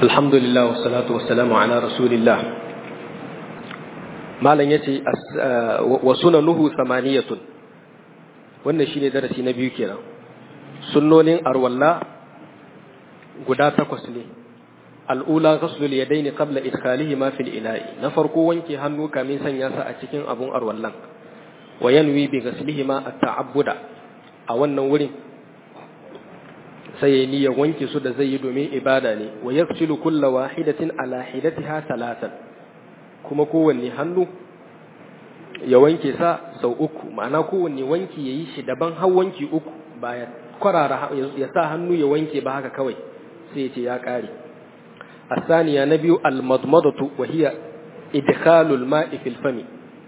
الحمد لله والصلاة والسلام على رسول الله malam ya ce wa sunanuhu samaniyatun wannan shine darasi na biyu kenan sunnonin arwalla guda takwas ne al'ula ghaslul yadaini qabla idkhalihi ma fil ila'i na farko wanke hannu kamin sanya sa a cikin abun arwallan wa yanwi bi ghaslihi ma at-ta'abbuda a wannan wurin sai ya niyya wanke su da zai yi domin ibada ne wa yaghsilu kulla wahidatin ala hidatiha talatan kuma kowanne hannu ya wanke sa sau uku ma'ana kowanne wanki ya yi shi daban har wanki uku ba ya kwarara ya sa hannu ya wanke ba haka kawai sai ya ce ya ƙare asaniya na biyu almadmadatu wa hiya idkhalul ma'i fil fami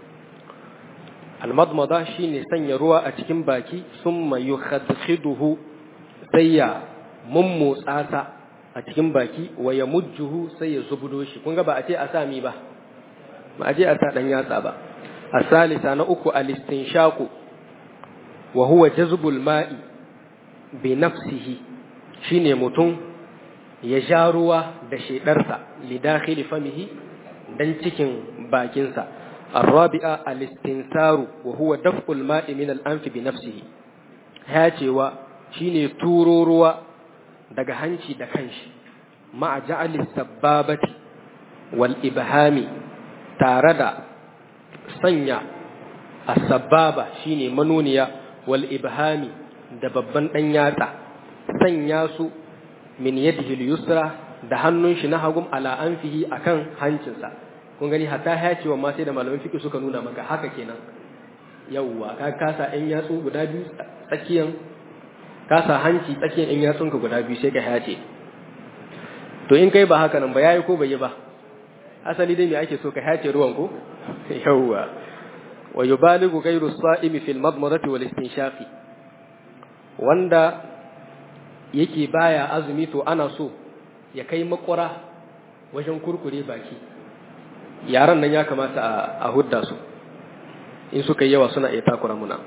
almadmada shine sanya ruwa a cikin baki summa yukhadkhiduhu sai ya mummotsa sa a cikin baki wa yamujjuhu sai ya zubudo shi kun ga ba a ce a sami ba ba a je a sa dan yatsa ba asalisa na uku alistinshaku wa huwa jazbul ma'i bi nafsihi shine mutum ya ja ruwa da shedarsa li dakhili famihi dan cikin bakinsa الرابعة الاستنثار وهو دفع الماء من الأنف بنفسه هاتوا شيني تورو روا daga hanci da kanshi ma'a ja'ali sababati wal ibhami tare da sanya asababa shine manoniya wal ibhami da babban dan yatsa sanya su min yadihi al-yusra da hannun shi na hagum ala anfihi akan hancinsa kun gani hatta ya ce wa ma sai da malaman fiqh suka nuna maka haka kenan yawwa ka kasa ɗan yatsu guda biyu tsakiyan kasa hanci tsakiyan ɗan yatsunka guda biyu sai ka hace to in kai ba haka nan ba yayi ko bai yi ba asali dai me ake so ka hace ruwan ko yawwa wa yubaligu ghayru as-sa'imi fil madmadati wal istinshaqi wanda yake baya azumi to ana so ya kai makura wajen kurkure baki yaran nan ya kamata a hudda su in suka yi yawa suna iya takura muna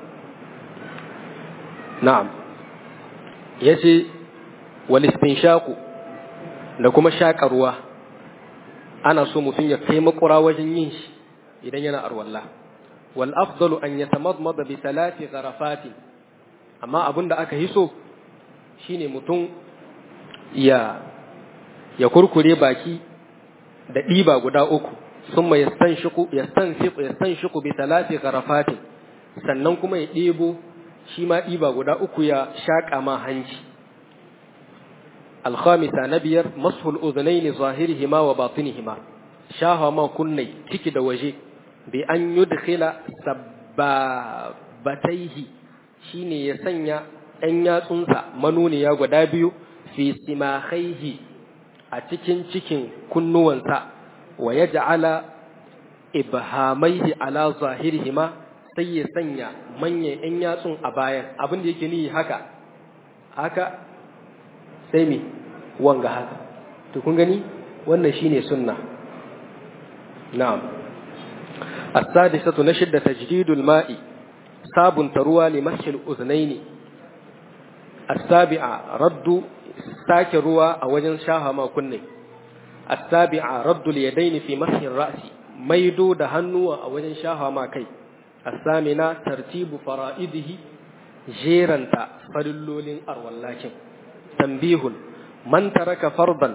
na'am yace wal istinshaqu da kuma shaƙa ana so mutum ya kai makura wajen yin shi idan yana arwalla wal afdalu an yatamadmada bi salati gharafatin amma abinda aka yi so shine mutum ya ya kurkure baki da ɗiba guda uku summa yastanshiqu yastanfiqu yastanshiqu bi salati gharafatin sannan kuma ya ɗebo shi ma ɗiba guda uku ya shaƙa ma hanci الخامسة نبير مصف الأذنين ظاهرهما وباطنهما شاها ما كني تكد وجه بأن يدخل سبابتيه شيني يسنى أن يتنسى منوني يغدابيو في سماخيه أتكين تكين كنوانسا ويجعل إبهاميه على ظاهرهما sai ya sanya manyan ‘yan yatsun a bayan abin da yake ni haka haka sai me wanga haka to kun gani wannan shine sunna na'am as-sadisatu na shidda tajdidul ma'i sabunta ruwa li mashil uznaini as-sabi'a raddu sake ruwa a wajen shaha ma kunne as-sabi'a raddu al-yadaini fi mashi ra'si maido da hannuwa a wajen shaha ma kai as-samina tartibu fara'idihi jeranta farillolin arwallakin tambihun man taraka fardan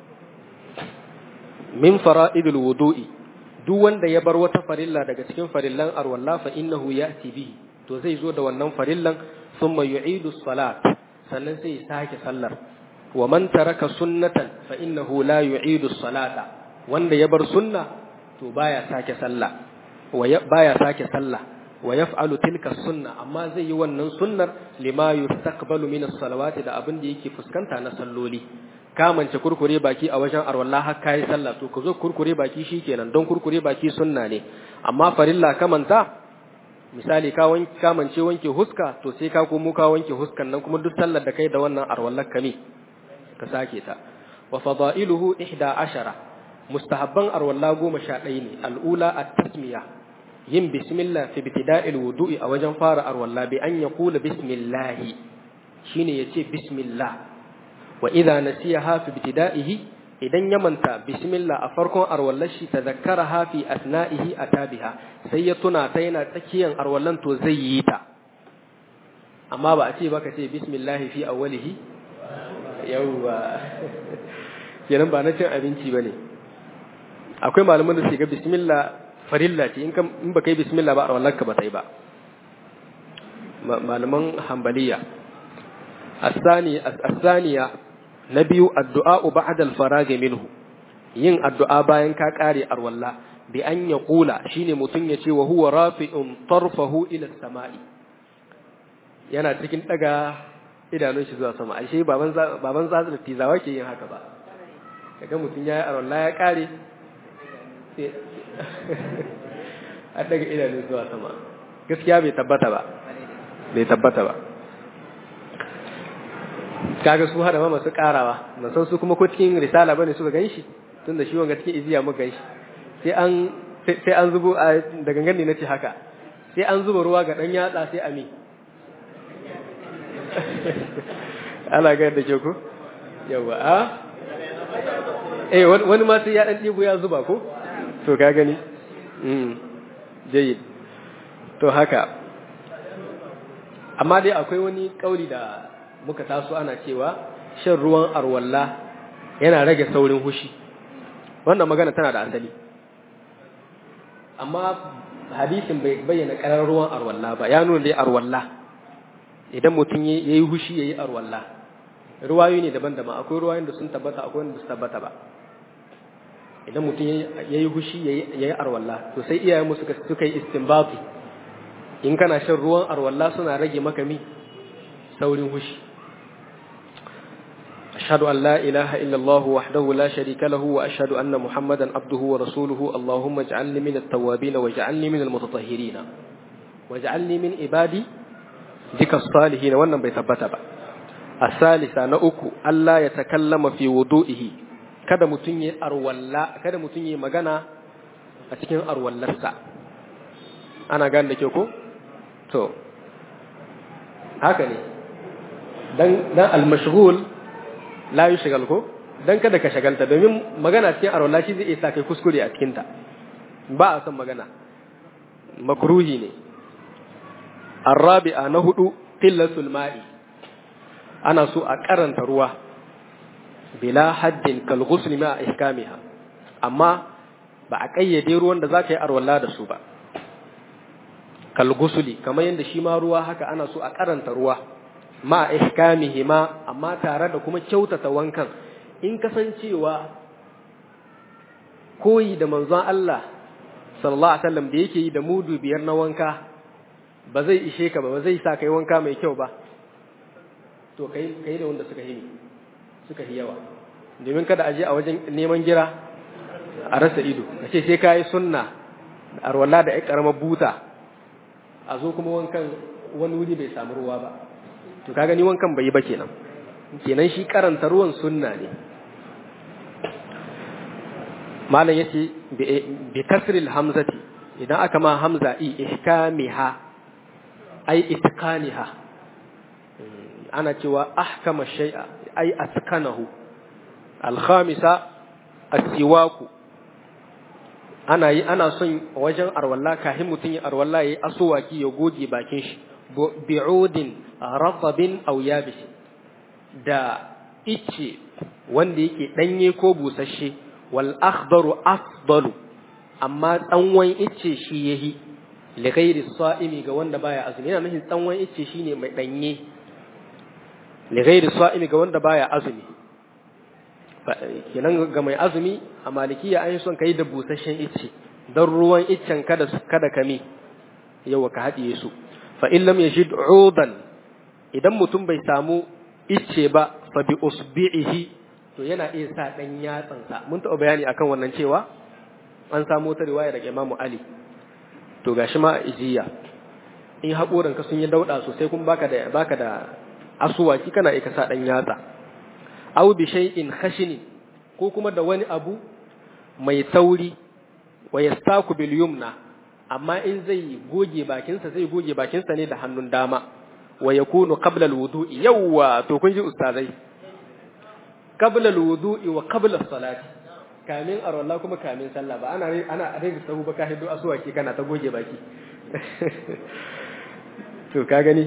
min fara'idul wudu'i duk wanda ya bar wata farilla daga cikin farillan arwalla fa innahu ya'ti bihi to zai zo da wannan farillan thumma yu'idu salat sannan sai ya sake sallar wa man taraka sunnatan fa innahu la yu'idu salata wanda ya bar sunna to baya sake sallah wa baya sake sallah wa yaf'alu tilka sunna amma zai yi wannan sunnar lima yustaqbalu min as-salawati da abin da yake fuskanta na salloli kamance kurkure baki a wajen arwalla har kai sallah to ka zo kurkure baki shikenan don kurkure baki sunna ne amma farilla kamanta misali ka wanke kamance wanke huska to sai ka komo ka wanke huskan nan kuma duk sallar da kai da wannan arwallar ka ne ka sake ta wa fadailuhu 11 mustahabban arwalla 11 ne al'ula at-tasmiya yin bismillah fi ibtida'il wudu'i a wajen fara arwalla bi an yaqula bismillah shine yace bismillah wa idza nasiyaha fi ibtida'ihi idan ya manta bismillah a farkon arwallar shi tazakkara hafi asna'ihi atabiha sai ya tuna ta yana tsakiyan arwallan to zai yi ta amma ba a ce ba ka ce bismillah fi awwalihi yawwa kenan ba na cin abinci bane akwai malaman da su ga bismillah farilla ce in in ba kai bismillah ba arwallar ka ba sai ba malaman hanbaliya asani asaniya na biyu addu'a ba'da al-farag minhu yin addu'a bayan ka kare arwalla bi an ya kula shine mutun ya ce wa huwa rafi'un tarfahu ila samai yana cikin daga idanun shi zuwa sama ashe baban baban zazu da tizawa ke yin haka ba kaga mutun yayi arwalla ya kare sai a daga idanun zuwa sama gaskiya bai tabbata ba bai tabbata ba kaga su hada ma masu karawa na san su kuma ko cikin risala bane suka ganshi tunda shi wanga cikin iziya muka ganshi sai an sai an zubo da gangan ne nace haka sai an zuba ruwa ga dan yatsa sai ami ana ga da ke ko yawa a eh wani ma sai ya dan dibo ya zuba ko to ka gani mm jayyid to haka amma dai akwai wani kauli da muka taso ana cewa shan ruwan arwalla yana rage saurin hushi wannan magana tana da asali amma hadisin bai bayyana karar ruwan arwalla ba ya nuna dai arwalla idan mutum ya yi hushi ya yi arwalla ruwayoyi ne daban-daban akwai ruwayoyin da sun tabbata akwai wanda su tabbata ba idan mutum ya yi hushi ya yi arwalla to sai iyayen mu suka suka yi istinbati in kana shan ruwan arwalla suna rage maka mi saurin hushi أشهد أن لا إله إلا الله وحده لا شريك له وأشهد أن محمدا عبده ورسوله اللهم اجعلني من التوابين واجعلني من المتطهرين واجعلني من عبادي ذك الصالحين وانا بيتبت با الثالثة نأكو ألا يتكلم في وضوئه kada mutum ya arwalla kada mutum ya magana a cikin arwallarsa ana gane da ke ko to haka ne dan dan al-mashghul la yi shigal ko dan kada ka shagalta domin magana cikin arwala shi zai isa kai kuskure a cikin ta ba a son magana makruhi ne arabi'a na hudu qillatul ma'i ana so a karanta ruwa bila haddin kal ghusl ma ihkamiha amma ba a kayyade ruwan da zaka yi arwala da su ba kal ghusli kamar yadda shi ma ruwa haka ana so a karanta ruwa ma ihkamihima amma tare da kuma kyautata wankan in kasancewa koyi da manzon Allah sallallahu alaihi wasallam da yake yi da mudu biyar na wanka ba zai ishe ka ba ba zai sa kai wanka mai kyau ba to kai kai da wanda suka yi suka yi yawa domin kada aje a wajen neman gira a rasa ido kace sai kai sunna arwala da ai karamar buta a zo kuma wankan wani wuri bai samu ruwa ba to ka gani wankan bai yi ba kenan kenan shi karanta ruwan sunna ne malam yace bi kasril hamzati idan aka ma hamza i ihkamiha ai itqaniha ana cewa ahkama shay'a ai atqanahu al khamisa as-siwaku ana yi ana son wajen arwalla kafin mutum ya arwalla yayi asuwaki ya goge bakin shi bi'udin ratabin aw yabis da ice wanda yake danye ko busasshe wal akhdaru afdalu amma tsanwan ice shi yahi li ghairi sa'imi ga wanda baya azumi yana nufin tsanwan ice shine mai danye li ghairi sa'imi ga wanda baya azumi kenan ga mai azumi a malikiya an yi son kai da busasshen ice dan ruwan iccen kada kada kame yawa ka haɗiye su fa in lam yajid udan idan mutum bai samu icce ba fa bi usbi'ihi to yana iya sa dan yatsansa mun taɓa bayani akan wannan cewa an samu ta riwaya daga Imam Ali to gashi ma ijiya in haƙoran ka sun yi dauɗa sosai kun baka da baka da asuwaki kana iya sa dan yatsa aw bi shay'in khashini ko kuma da wani abu mai tauri wa yastaku bil yumna amma in zai goge bakinsa zai goge bakinsa ne da hannun dama wa yakunu qabla al wudu'i yawwa to kun ji ustazai qabla alwudu'i wa qabla as-salati kamin arwalla kuma kamin sallah ba ana ana rage sahu ba ka hido asuwaki kana ta goge baki to ka gani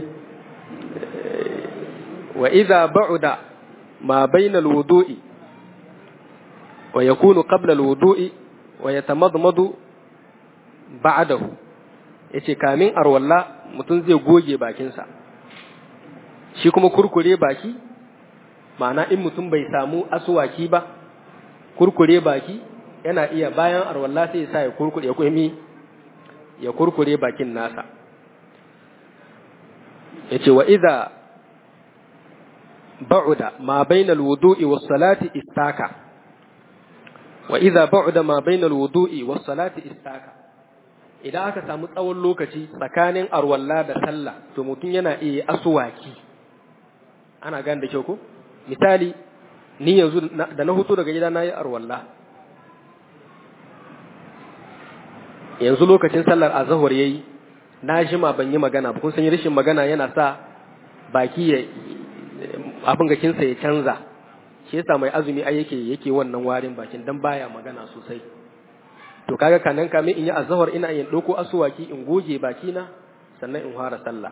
wa idza ba'da ma bayna alwudu'i wa yakunu qabla alwudu'i wa yatamadmadu ba'dahu yace kamin arwalla mutum zai goge bakinsa shi kuma kurkure baki ma'ana in mutum bai samu asuwaki ba kurkure baki yana iya bayan arwalla sai ya sa ya kurkure ya kwemi ya kurkure bakin nasa yace wa idza ba'uda ma bainal wudu'i was salati istaka wa idza ba'uda ma bainal wudu'i was salati istaka idan aka samu tsawon lokaci tsakanin arwalla da sallah to mutum yana iya asuwaki ana gane da kyau ko misali ni yanzu da na hutu daga gida nayi arwalla yanzu lokacin sallar azhar yayi na jima ban yi magana ba kun san rashin magana yana sa baki ya abin gakin sa ya canza shi yasa mai azumi ai yake yake wannan warin bakin dan baya magana sosai to kaga kanan kame in yi azhar ina yin doko asuwaki in goge bakina sannan in fara sallah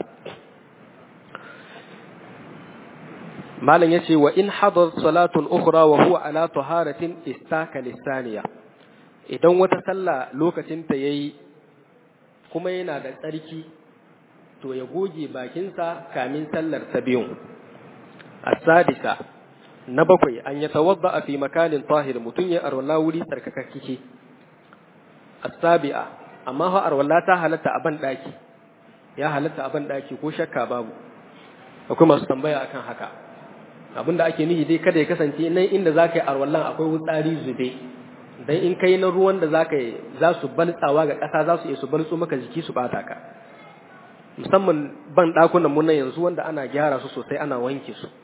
malam yace wa in hadar salatun ukhra wa huwa ala taharatin istaka lisaniya idan wata sallah lokacin ta yayi kuma yana da tsarki to ya goge bakinsa kamin sallar ta biyun as-sadisa na bakwai an yatawadda fi makanin tahir mutun ya arwala wuri tsarkakakke as-sabi'a amma fa arwala ta halatta a ban daki ya halatta a ban daki ko shakka babu akwai masu tambaya akan haka abinda ake nihi dai kada ya kasance nan inda zaka yi arwallan akwai wutsari zube dan in kai na ruwan da zaka yi za su baltsawa ga ƙasa za su iya su baltso maka jiki su bata ka musamman ban dakunan mu na yanzu wanda ana gyara su sosai ana wanke su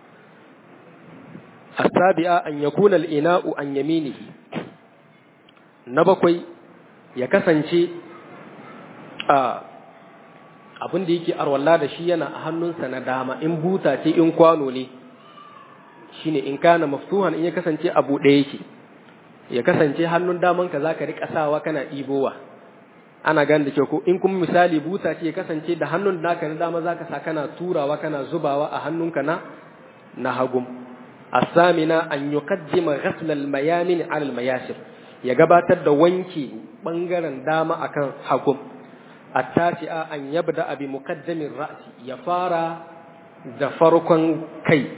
asabi'a an yakuna al-ina'u an yaminihi na bakwai ya kasance a abin da yake arwalla da shi yana a hannunsa na dama in buta ce in kwano ne shine in kana maftuhan in ya kasance a buɗe yake ya kasance hannun daman ka zaka rika sawa kana ɗibowa ana gane da kyau ko in kuma misali buta ce ya kasance da hannun naka na dama zaka sa kana turawa kana zubawa a hannunka na na hagum asamina an yuqaddima ghasl al-mayamin ala al-mayasir ya gabatar da wanki bangaren dama akan hagum attasi'a an yabda bi muqaddamin ra'si ya fara da farkon kai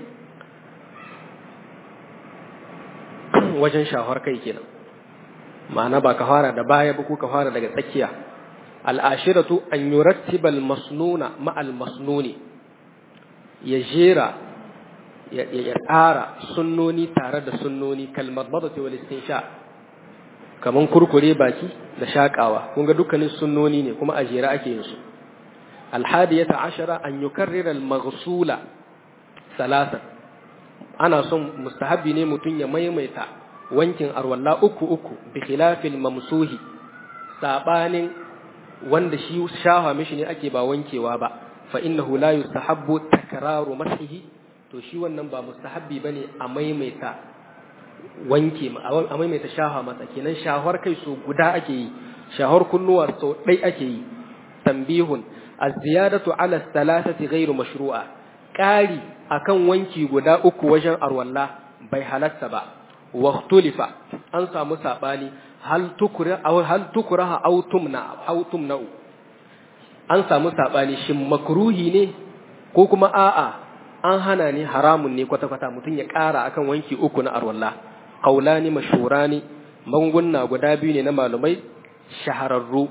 wajen shahar kai kenan ma'ana ba ka fara da baya ba ko ka fara daga tsakiya al'ashiratu an yurattiba al-masnuna ma al-masnuni ya jera ya tsara sunnoni tare da sunnoni kalmar madati wal istinsha kaman kurkure baki da shakawa kun ga dukkanin sunnoni ne kuma a jera ake yin su alhadiyata ashara an yukarrira al-maghsula salasa ana son mustahabi ne mutum ya maimaita wankin arwalla uku uku bi khilafil mamsuhi sabanin wanda shi shafa mishi ne ake ba wankewa ba fa innahu la yustahabbu takraru masihi to shi wannan ba mustahabbi bane a maimaita wanke a maimaita shafa masa kenan shahar kai so guda ake yi shahar kunnuwa so dai ake yi tambihun az-ziyadatu ala thalathati ghairu mashru'a ƙari akan wanki guda uku wajen arwalla bai halatta ba waqtulifa an samu sabani hal tukra aw hal tukraha aw tumna aw tumna'u an samu sabani shin makruhi ne ko kuma a'a an hana ne haramun ne kwata kwata mutun ya ƙara akan wanki uku na arwalla qaulani mashhurani mangunna guda biyu ne na malumai shahararru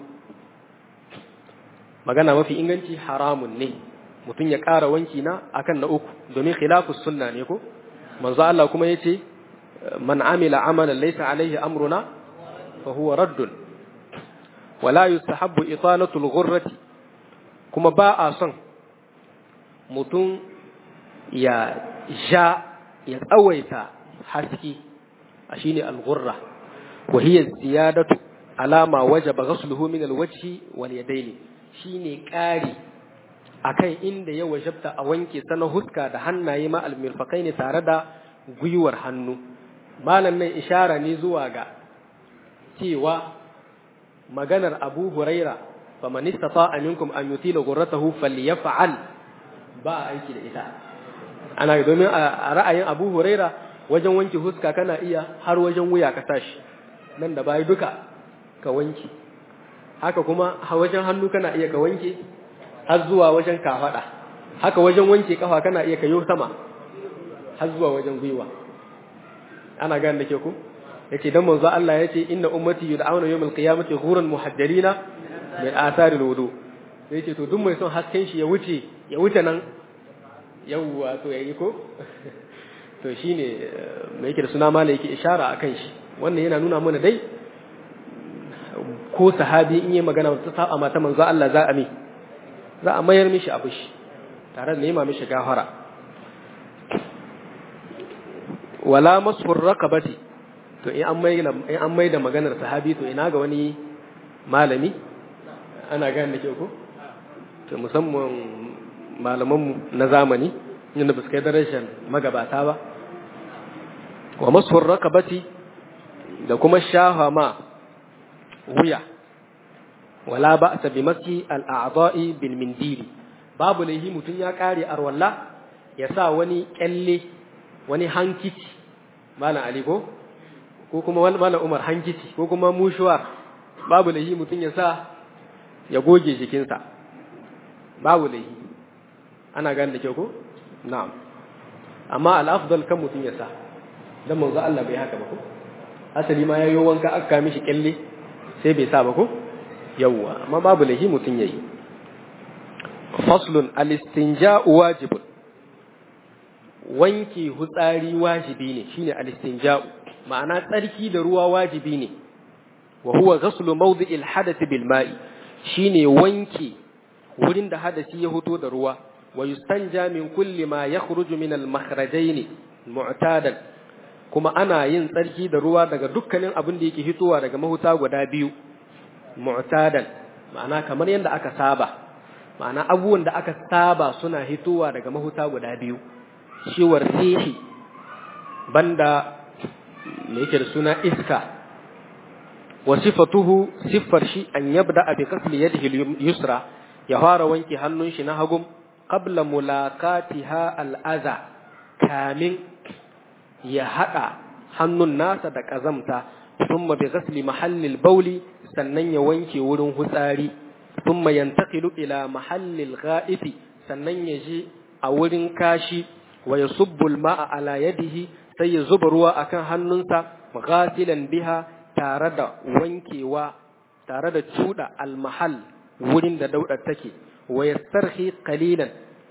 magana mafi inganci haramun ne mutum ya ƙara wanki na akan na uku domin khilafus sunna ne ko manzo Allah kuma yace man amila amalan laysa alaihi amruna fa huwa raddun wala yustahabbu italatu al-ghurrati kuma ba a son mutum ya ja ya tsawaita haski shine al-ghurra wa hiya ziyadatu alama wajaba ghasluhu min al-wajhi wal yadayn shine ƙari akan inda ya wajabta a wanke sana huska da hannaye ma almirfakai ne tare da gwiwar hannu malam nan ishara ne zuwa ga cewa maganar Abu Huraira faman istata'a minkum an yutila ghurratahu falyaf'al ba aiki da ita ana domin a ra'ayin Abu Huraira wajen wanke huska kana iya har wajen wuya ka tashi nan da bai duka ka wanke haka kuma wajen hannu kana iya ka wanke har zuwa wajen kafada haka wajen wanke kafa kana iya kayo sama har zuwa wajen gwiwa ana gane da ke ku yace dan manzo Allah yace inna ummati yud'auna yawmal qiyamati ghuran muhajjalina min atharil wudu yace to duk mai son hasken shi ya wuce ya wuce nan yawwa to yayi ko to shine mai yake da suna mala yake ishara akan shi wannan yana nuna mana dai ko sahabi in yi magana ta saba mata manzo Allah za a mi za a mayar mishi abu shi tare da nema mishi gafara wala masfur raqabati to in an mai in an mai da maganar sahabi to ina ga wani malami ana gane da ke ko to musamman malamanmu na zamani inda ba su kai darajar magabata ba wa masfur raqabati da kuma shafa ma wuya wala ba'sa bi masi al-a'dha'i bil mindili babu laihi mutun ya kare arwalla ya sa wani kyalle wani hankici malam ali ko ko kuma malam umar hankici ko kuma mushuwa babu laihi mutun ya sa ya goge jikinsa babu laihi ana gane da kyau ko na'am amma al-afdal kan mutun ya sa dan manzo Allah bai haka ba ko asali ma yayo wanka aka mishi kyalle sai bai sa ba ko yawwa amma babu lahi mutun yayi faslun al-istinja'u wajibun wanki hutsari wajibi ne shine al-istinja'u ma'ana tsarki da ruwa wajibi ne wa huwa ghaslu mawdi'il hadath bil ma'i shine wanki wurin da hadasi ya hoto da ruwa wa yustanja min kulli ma yakhruju min al-makhrajayn mu'tadan kuma ana yin tsarki da ruwa daga dukkanin abin da yake hitowa daga mahuta guda biyu mu'tadan ma'ana kamar yadda aka saba ma'ana abubuwan da aka saba suna hitowa daga mahuta guda biyu shiwar rihi banda me yake da suna iska wa sifatuhu siffar shi an yabda bi kasli yadihi yusra ya fara wanke hannun shi na hagum qabla mulaqatiha al-aza kamin ya haɗa hannun nasa da ƙazamta thumma bi ghasli mahallil bauli sannan ya wanke wurin hutsari thumma yantaqilu ila mahallil gha'ifi sannan ya je a wurin kashi wa yasubbu al-ma'a ala yadihi sai ya zuba ruwa akan hannunsa ghasilan biha tare da wankewa tare da cuda al-mahall wurin da daudar take wa yastarhi qalilan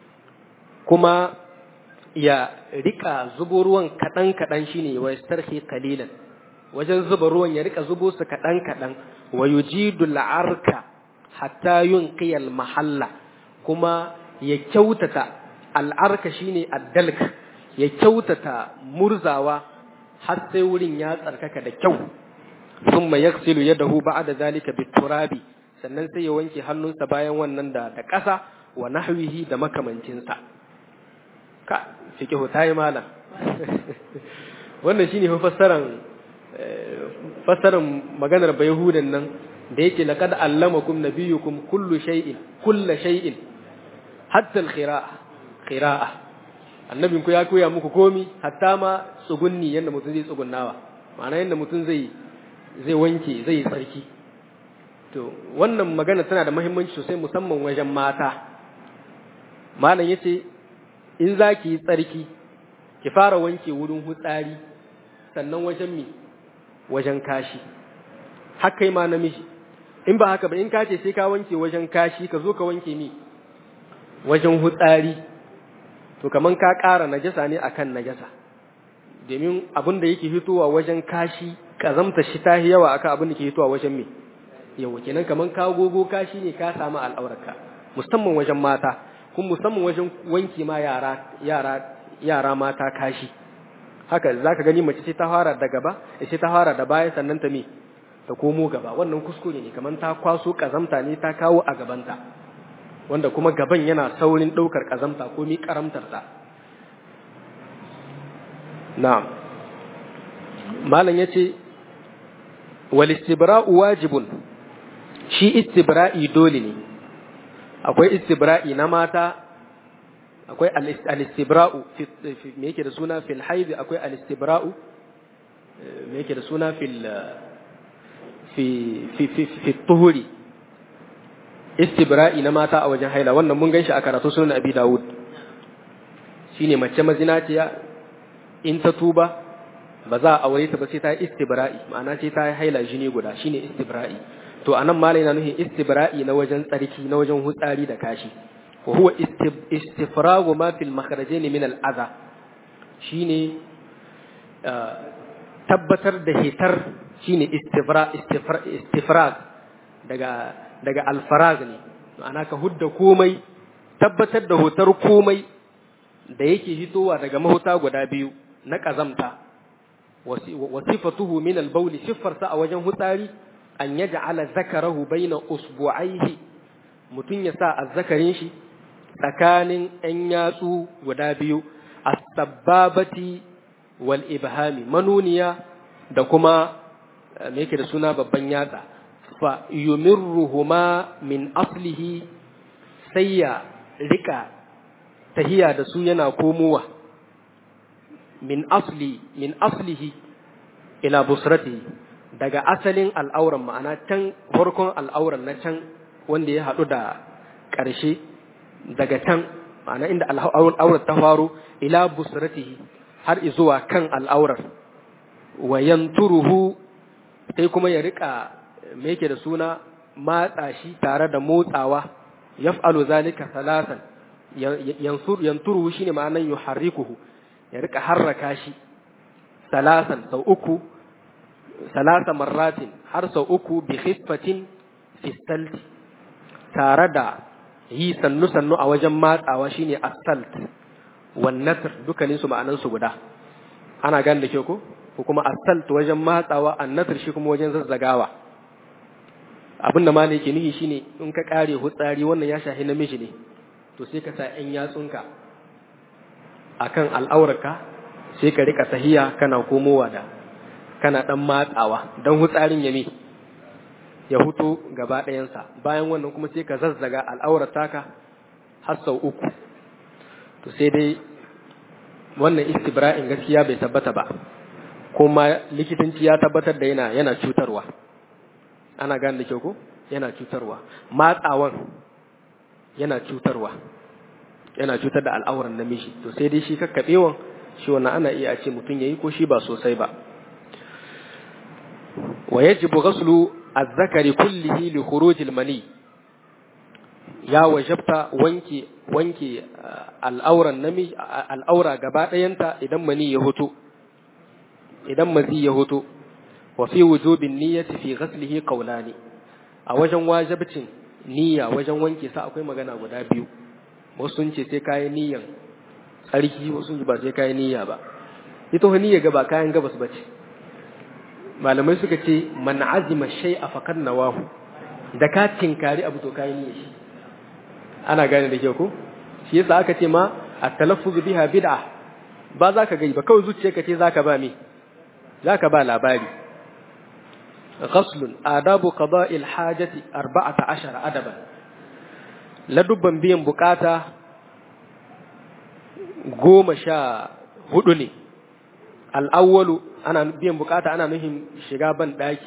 kuma ya rika zubo ruwan kaɗan kaɗan shine wa yastarhi qalilan wajen zuba ruwan ya rika zubo su kaɗan kaɗan wa yujidu al'arka hatta yunqi al-mahalla kuma ya kyautata al'arka shine addalk ya kyautata murzawa har sai wurin ya tsarkaka da kyau thumma yaghsilu yadahu ba'da zalika biturabi sannan sai ya wanke hannunsa bayan wannan da da ƙasa wa nahwihi da makamancinsa ka fiqihu tayi malam wannan shine fa fassaran fassaran maganar bayahudan nan da yake laqad allamakum nabiyukum kullu shay'in kullu shay'in hatta al-qira'a qira'a annabin ku ya koya muku komi hatta ma tsugunni yanda mutum zai tsugunnawa ma'ana yanda mutum zai zai wanke zai tsarki to wannan magana tana da muhimmanci sosai musamman wajen mata malam yace in za ki yi tsarki ki fara wanke wurin hutsari sannan wajen mi wajen kashi haka ma namiji in ba haka ba in ka ce sai ka wanke wajen kashi ka zo ka wanke mi wajen hutsari to kaman ka ƙara najasa ne akan najasa domin abin da yake hitowa wajen kashi kazamta shi ta yawa akan abin da ke hitowa wajen mi yawa kenan kaman ka gogo kashi ne ka samu al'aurarka musamman wajen mata kun musamman wajen wanki ma yara yara yara mata kashi haka zaka gani mace ce ta fara da gaba ce ta fara da baya sannan ta me ta komo gaba wannan kuskure ne kaman ta kwaso kazamta ne ta kawo a gabanta wanda kuma gaban yana saurin daukar kazamta ko mi karamtar ta na'am malam yace wal istibra'u wajibun shi istibra'i dole ne akwai istibra'i na mata akwai al-istibra'u me yake da suna fil haid akwai al-istibra'u me yake da suna fil fi fi fi fi tuhuri istibra'i na mata a wajen haila wannan mun ganshi a karatu sunan abi dawud shine mace mazinaciya in ta tuba ba za a aure ta ba sai ta yi istibra'i ma'ana sai ta yi haila jini guda shine istibra'i to anan malai na nufin istibra'i na wajen tsarki na wajen hutsari da kashi wa huwa istifragu ma fil makharajain min al adha shine tabbatar da hitar shine istifra istifrag daga daga al farag ne ma'ana ka hudda komai tabbatar da hutar komai da yake hitowa daga mahuta guda biyu na kazamta wasifatuhu min al bawl siffarsa a wajen hutsari an yaj'ala zakarahu baina usbu'aihi mutun ya sa azzakarin shi tsakanin ɗan yatsu guda biyu as-sabbabati wal ibhami manuniya da kuma me yake da suna babban yatsa fa yumirruhuma min aslihi sai ya rika tahiya da su yana komowa min asli min aslihi ila busratihi daga asalin al'auran ma'ana can farkon al'auran na can wanda ya haɗu da ƙarshe daga can ma'ana inda al'aurar ta faru ila busratihi har zuwa kan al'aurar wa yanturuhu sai kuma ya rika me yake da suna matsa shi tare da motsawa yaf'alu zalika salasan yansur yanturuhu shine ma'anan yuharrikuhu ya rika harraka shi salasan sau uku salasa marratin har sau uku bi khiffatin fi salti tare da yi sannu sannu a wajen matsawa shine asalt wan nasr dukkanin su ma'anan su guda ana gane da ke ko ko kuma asalt wajen matsawa an nasr shi kuma wajen zazzagawa abinda ma ne yake nufi shine in ka kare hutsari wannan ya shahi namiji ne to sai ka sa ƴan yatsunka akan al'aurarka sai ka rika tahiya kana komowa da kana dan matsawa dan hutsarin yame ya huto gaba ɗayansa bayan wannan kuma sai ka zazzaga al'aurar taka har sau uku to sai dai wannan istibra'in gaskiya bai tabbata ba kuma likitanci ya tabbatar da yana yana cutarwa ana gane da kyau ko yana cutarwa matsawan yana cutarwa yana cutar da al'auran namiji to sai dai shi kakkaɓewan shi wannan ana iya ce mutum yayi ko shi ba sosai ba wa yajibu ghaslu az-zakari kullihi li khuruj al-mani ya wajabta wanke wanke al'auran namiji al'aura gaba ɗayanta idan mani ya hoto idan mazi ya hoto wa fi wujubin niyyati fi ghaslihi qawlani a wajen wajibcin niyya wajen wanke sa akwai magana guda biyu wasu sun ce sai kayan niyyan tsarki wasu sun ba sai kayan niyya ba ita wani niyya ga ba kayan gabas bace malamai suka ce man azima shay'a faqad nawahu da ka tinkari abu to kayan niyya shi ana gane da kyau ko shi yasa aka ce ma at-talaffuz biha bid'ah ba za ka gai ba kawai zuciyarka ce za ka ba me za ka ba labari ghaslun adabu qada'il hajati 14 adaban ladubban biyan bukata goma sha hudu ne al'awwalu ana biyan bukata ana nuhin shiga ban daki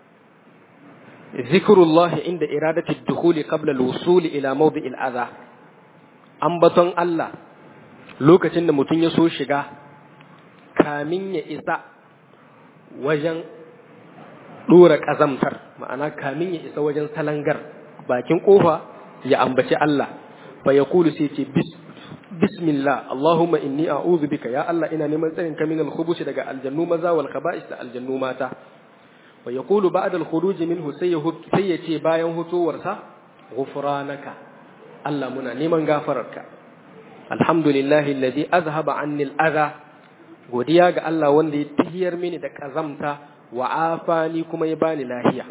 zikrullahi inda iradati dukhuli qabla al-wusul ila mawdi'il adha ambaton Allah lokacin da mutum ya so shiga kamin ya isa wajen ɗora ƙazamtar ma'ana kamin ya isa wajen salangar bakin ƙofa ya ambaci Allah fa ya kulu sai ce bismillah Allahumma inni a'udhu bika ya Allah ina neman tsarin ka min al-khubush daga aljannu maza wal khaba'is da aljannu mata wa yaqulu ba'da al-khuruj minhu sai ya ce bayan hutowarsa ghufranaka Allah muna neman gafararka alhamdulillahi alladhi azhaba anni al-adha godiya ga Allah wanda ya tihiyar mini da kazamta wa afani kuma ya bani lahiya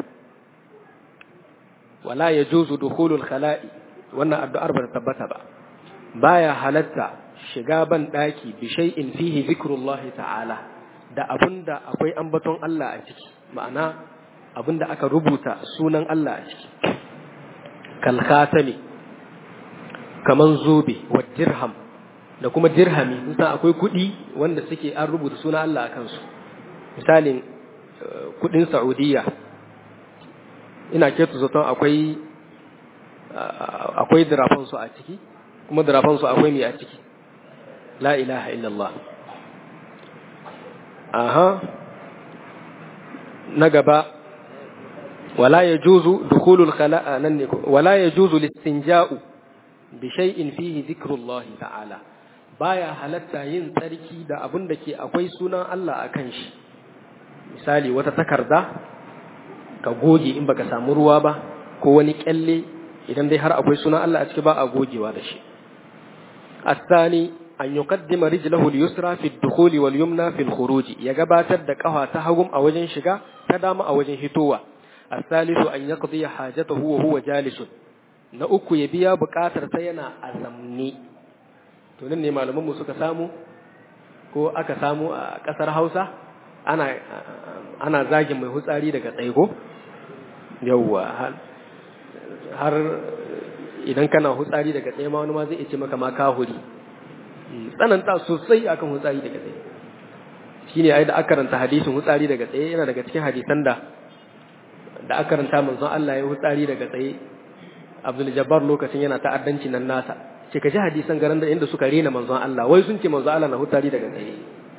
wala yajuzu dukhulul khala'i wannan addu'ar ba tabbata ba baya halatta shiga ban daki bi shay'in fihi zikrullahi ta'ala da abinda akwai ambaton Allah a ciki ma'ana abinda aka rubuta sunan Allah a ciki kal khatami kaman zobe wa dirham da kuma dirhami kusa akwai kuɗi wanda suke an rubuta sunan Allah a kansu misalin kuɗin Saudiya ina ketu zaton akwai akwai dirafansu a ciki kuma dirafansu akwai mai a ciki la ilaha illallah aha na gaba wala yajuzu dukhulul khala'a nan ne wala yajuzu listinja'u bi shay'in fihi dhikrullah ta'ala baya halatta yin tsarki da abin da ke akwai sunan Allah akan shi misali wata takarda ka goge in baka samu ruwa ba ko wani kyalle idan dai har akwai sunan Allah a ciki ba a gogewa da shi asani an yuqaddima rijlahu al-yusra fi ad-dukhuli wal yumna fi al-khuruj ya gabatar da kafa ta hagum a wajen shiga ta dama a wajen hitowa asalisu an yaqdi hajatahu wa huwa jalisun na uku ya biya bukatar sa yana azamni to nan ne malaman mu suka samu ko aka samu a kasar Hausa ana ana zagin mai hutsari daga tsaiko yawwa har idan kana hutsari daga tsaye ma wani ma zai ce maka ma kahuri tsananta sosai akan hutsari daga tsaye shine ai da aka karanta hadisin hutsari daga tsaye yana daga cikin hadisan da da aka karanta manzon Allah ya hutsari daga tsaye Abdul Jabbar lokacin yana ta'addanci nan nasa ce ka ji hadisan garan da inda suka rena manzon Allah wai sun ce manzon Allah na hutsari daga tsaye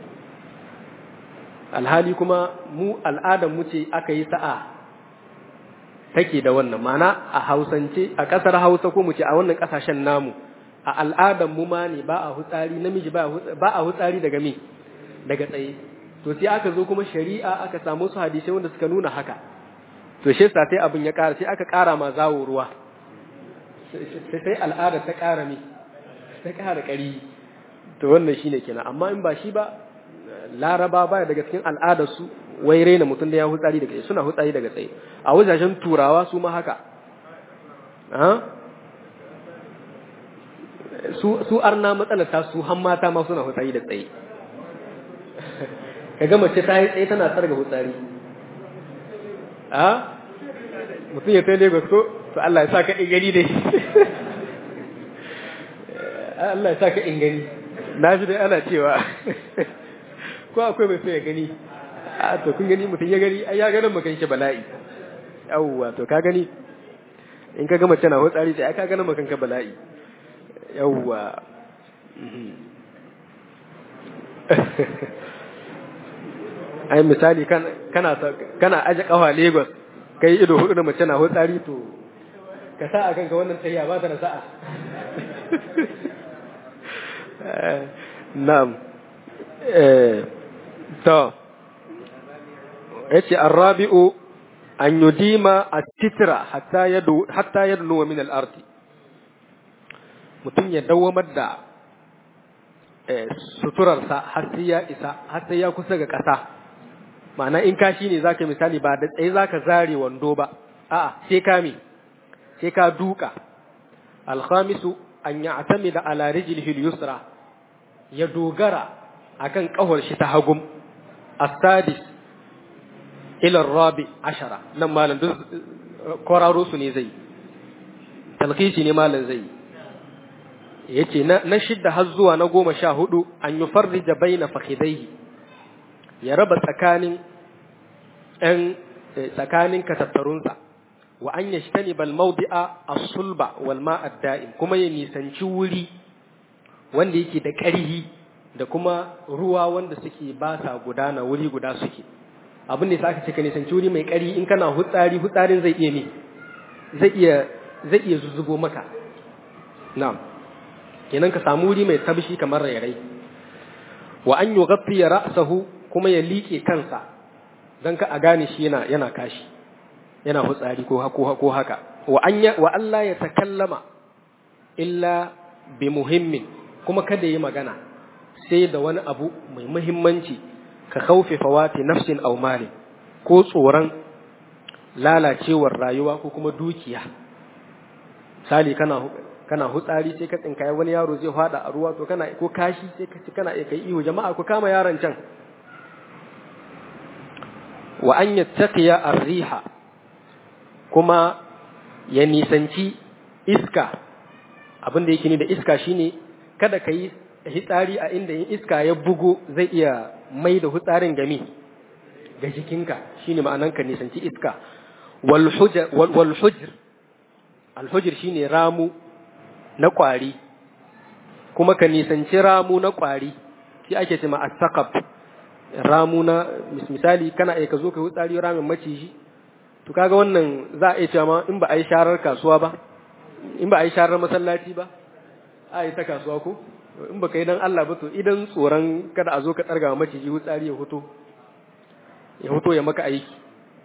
alhali kuma mu al'adar mu ce aka yi sa'a take da wannan mana a hausance a ƙasar hausa ko mu ce a wannan ƙasashen namu a al'adar mu ma ne ba a hutsari namiji ba a hutsari daga me daga tsaye to sai aka zo kuma shari'a aka samu su hadisai wanda suka nuna haka to shi yasa sai abin ya ƙara sai aka ƙara ma zawo ruwa sai sai al'ada ta ƙara me ta ƙara ƙari to wannan shine kenan amma in ba shi ba laraba baya daga cikin al'adar su wai raina mutum da ya hutsari daga tsaye suna hutsari daga tsaye a wajajen turawa su ma haka su arna matsalata su han mata ma suna hutsari da tsaye ka ga mace ta yi tsaye tana tsarga hutsari a mutum ya ta lagos ko to Allah ya sa ka ingani dai Allah ya sa ka ingani na shi dai ana cewa ko akwai mai so ya gani a to kun gani mutum ya gani ai ya ganin makan shi bala'i yawwa to ka gani in ka ga mace na hutsari sai ka ganin makan ka bala'i yawwa ai misali kana kana aje kafa Lagos kai ido hudu da mace na hutsari to ka sa akan ka wannan tayya ba ta da sa'a na'am eh to yace arrabi'u an yudima at-titra hatta yadu hatta yadnu min al-ardi mutum ya dawamar da suturarsa har sai ya isa har sai ya kusa ga ƙasa ma'ana in ka shi ne zaka misali ba da tsaye zaka zare wando ba a'a sai ka mi sai ka duka al-khamisu an ya'tamida ala rijlihi al-yusra ya dogara akan kafar shi ta hagum as-sadis ila rabi ashara nan malam duk kwararo su ne zai talqisi ne malam zai yace na na shidda har zuwa na goma sha hudu an yi farrija baina fakhidaihi ya raba tsakanin ɗan tsakanin katattarunsa wa an yashtani bal mawdi'a as-sulba wal ma'a da'im kuma ya nisanci wuri wanda yake da ƙarhi da kuma ruwa wanda suke ba sa gudana wuri guda suke abin da aka ce ka nisanci wuri mai ƙari in kana hutsari hutsarin zai iya ne zai iya zai iya zuzugo maka na'am kenan ka samu wuri mai tabshi kamar rairai wa an yughatti ra'sahu kuma ya liƙe kansa dan ka a gane shi yana yana kashi yana hutsari ko ko ko haka wa an wa Allah ya takallama illa bi muhimmin kuma kada yi magana sai da wani abu mai muhimmanci ka khaufi fawati nafsin aw mali ko tsoron lalacewar rayuwa ko kuma dukiya sali kana kana hutsari sai ka tsinkaye wani yaro zai fada a ruwa to kana ko kashi sai ka ci kana iya kai ihu jama'a ku kama yaron can wa an yattaqiya ar-riha kuma ya nisanci iska abin da yake ni da iska shine kada ka yi hitsari a inda yin iska ya bugo zai iya mai da hutsarin gami ga jikinka shine ma'anan ka nisanci iska wal hujr wal hujr al hujr shine ramu na kwari kuma ka nisanci ramu na kwari shi ake cewa as-saqab ramu na misali kana iya ka zo ka hutsari ramin maciji to kaga wannan za a iya cewa ma in ba a yi sharar kasuwa ba in ba a yi sharar masallaci ba a yi ta kasuwa ko in ba ka yi don Allah ba to idan tsoron kada a zo ka tsarga maciji hutsari ya hoto ya hoto ya maka aiki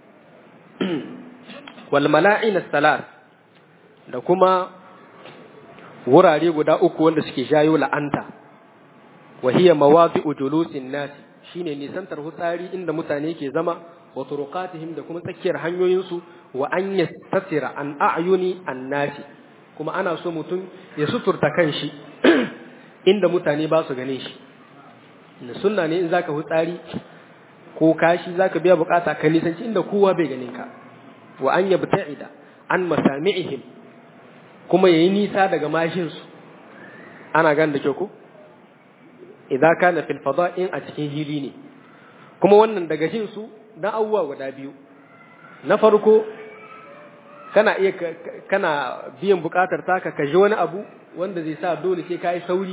wal mala'in salat da kuma wurare guda uku wanda suke jayo la'anta wa hiya mawadi'u julusin nas shine nisantar hutsari inda mutane ke zama wa turuqatihim da kuma tsakiyar hanyoyinsu wa an yastatira an a'yuni annasi kuma ana so mutum ya suturta kanshi inda mutane ba su ganin shi na sunna ne in zaka hutsari ko kashi zaka biya bukata ka nisanci inda kowa bai ganin ka wa an yabta'ida an masami'ihim kuma yayi nisa daga mashin su ana gan da kyau ko idan kana fil fada'in a cikin hili ne kuma wannan daga jin su dan abubuwa guda biyu na farko kana iya kana biyan bukatar taka ka ji wani abu wanda zai sa dole sai ka yi sauri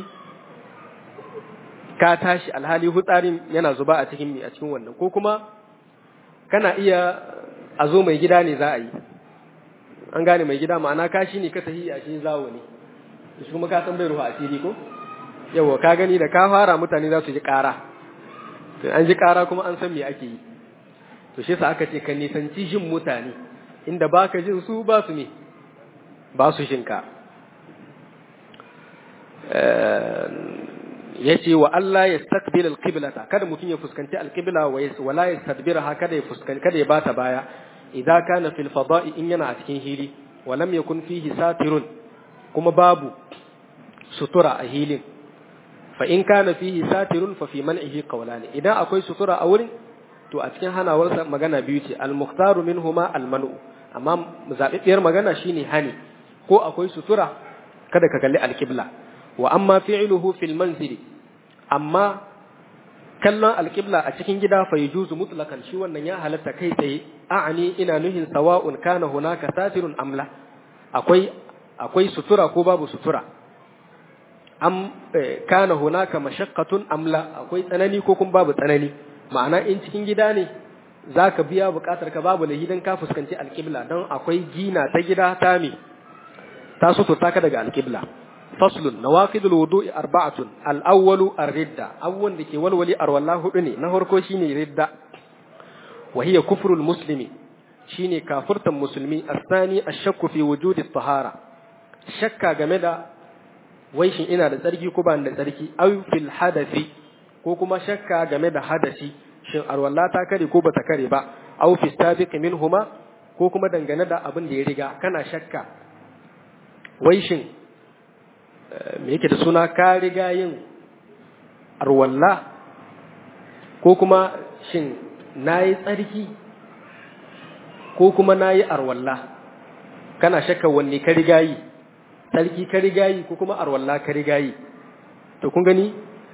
ka tashi alhali hutsarin yana zuba a cikin a cikin wannan ko kuma kana iya a zo mai gida ne za a yi an gane mai gida ma'ana kashi ne ka tahi a shi zawo ne shi kuma ka san bai ruwa asiri ko yawa ka gani da ka fara mutane za su ji ƙara to an ji ƙara kuma an san me ake yi to shi sa aka ce ka nisanci jin mutane inda baka jin su ba su ne ba su shinka ya ce wa Allah ya stakbil alqiblata kada mutum ya fuskanci alqibla wa wala yastadbiraha kada ya fuskanci kada ya bata baya idan kana fil fada'i in yana a cikin hili wa lam yakun fihi satirun kuma babu sutura a hilin fa in kana fihi satirun fa fi man'ihi qawlan idan akwai sutura a wurin to a cikin hanawarsa magana biyu ce al-mukhtaru minhuma al-man'u amma zabibbiyar magana shine hani ko akwai sutura kada ka kalli al-qibla wa amma fi'luhu fil manzili amma kallon al-qibla a cikin gida fa yujuzu mutlaqan shi wannan ya halatta kai tsaye a'ani ina nuhin sawa'un kana hunaka satirun amla akwai akwai sutura ko babu sutura am kana hunaka mashaqqatun amla akwai tsanani ko kuma babu tsanani ma'ana in cikin gida ne za ka biya bukatar ka babu lahi don ka fuskanci alƙibla don akwai gina ta gida ta me ta suturta ka daga alƙibla faslun nawaqidul wudu'i arba'atun al-awwalu ar-ridda awwan da ke walwali arwalla hudu ne na farko shine ridda wa hiya kufrul muslimi shine kafirtan musulmi asani ash-shakku fi wujudi tahara shakka game da wai shin ina da tsarki ko ba da tsarki aw fil hadathi ko kuma shakka game da hadasi shin arwalla ta kare ko bata kare ba aw fi sabiq minhuma ko kuma dangane da abin da ya riga kana shakka wai shin me yake da suna ka riga yin arwalla ko kuma shin nayi tsarki ko kuma nayi arwalla kana shakka wanne ka riga yi tsarki ka riga yi ko kuma arwalla ka riga yi to kun gani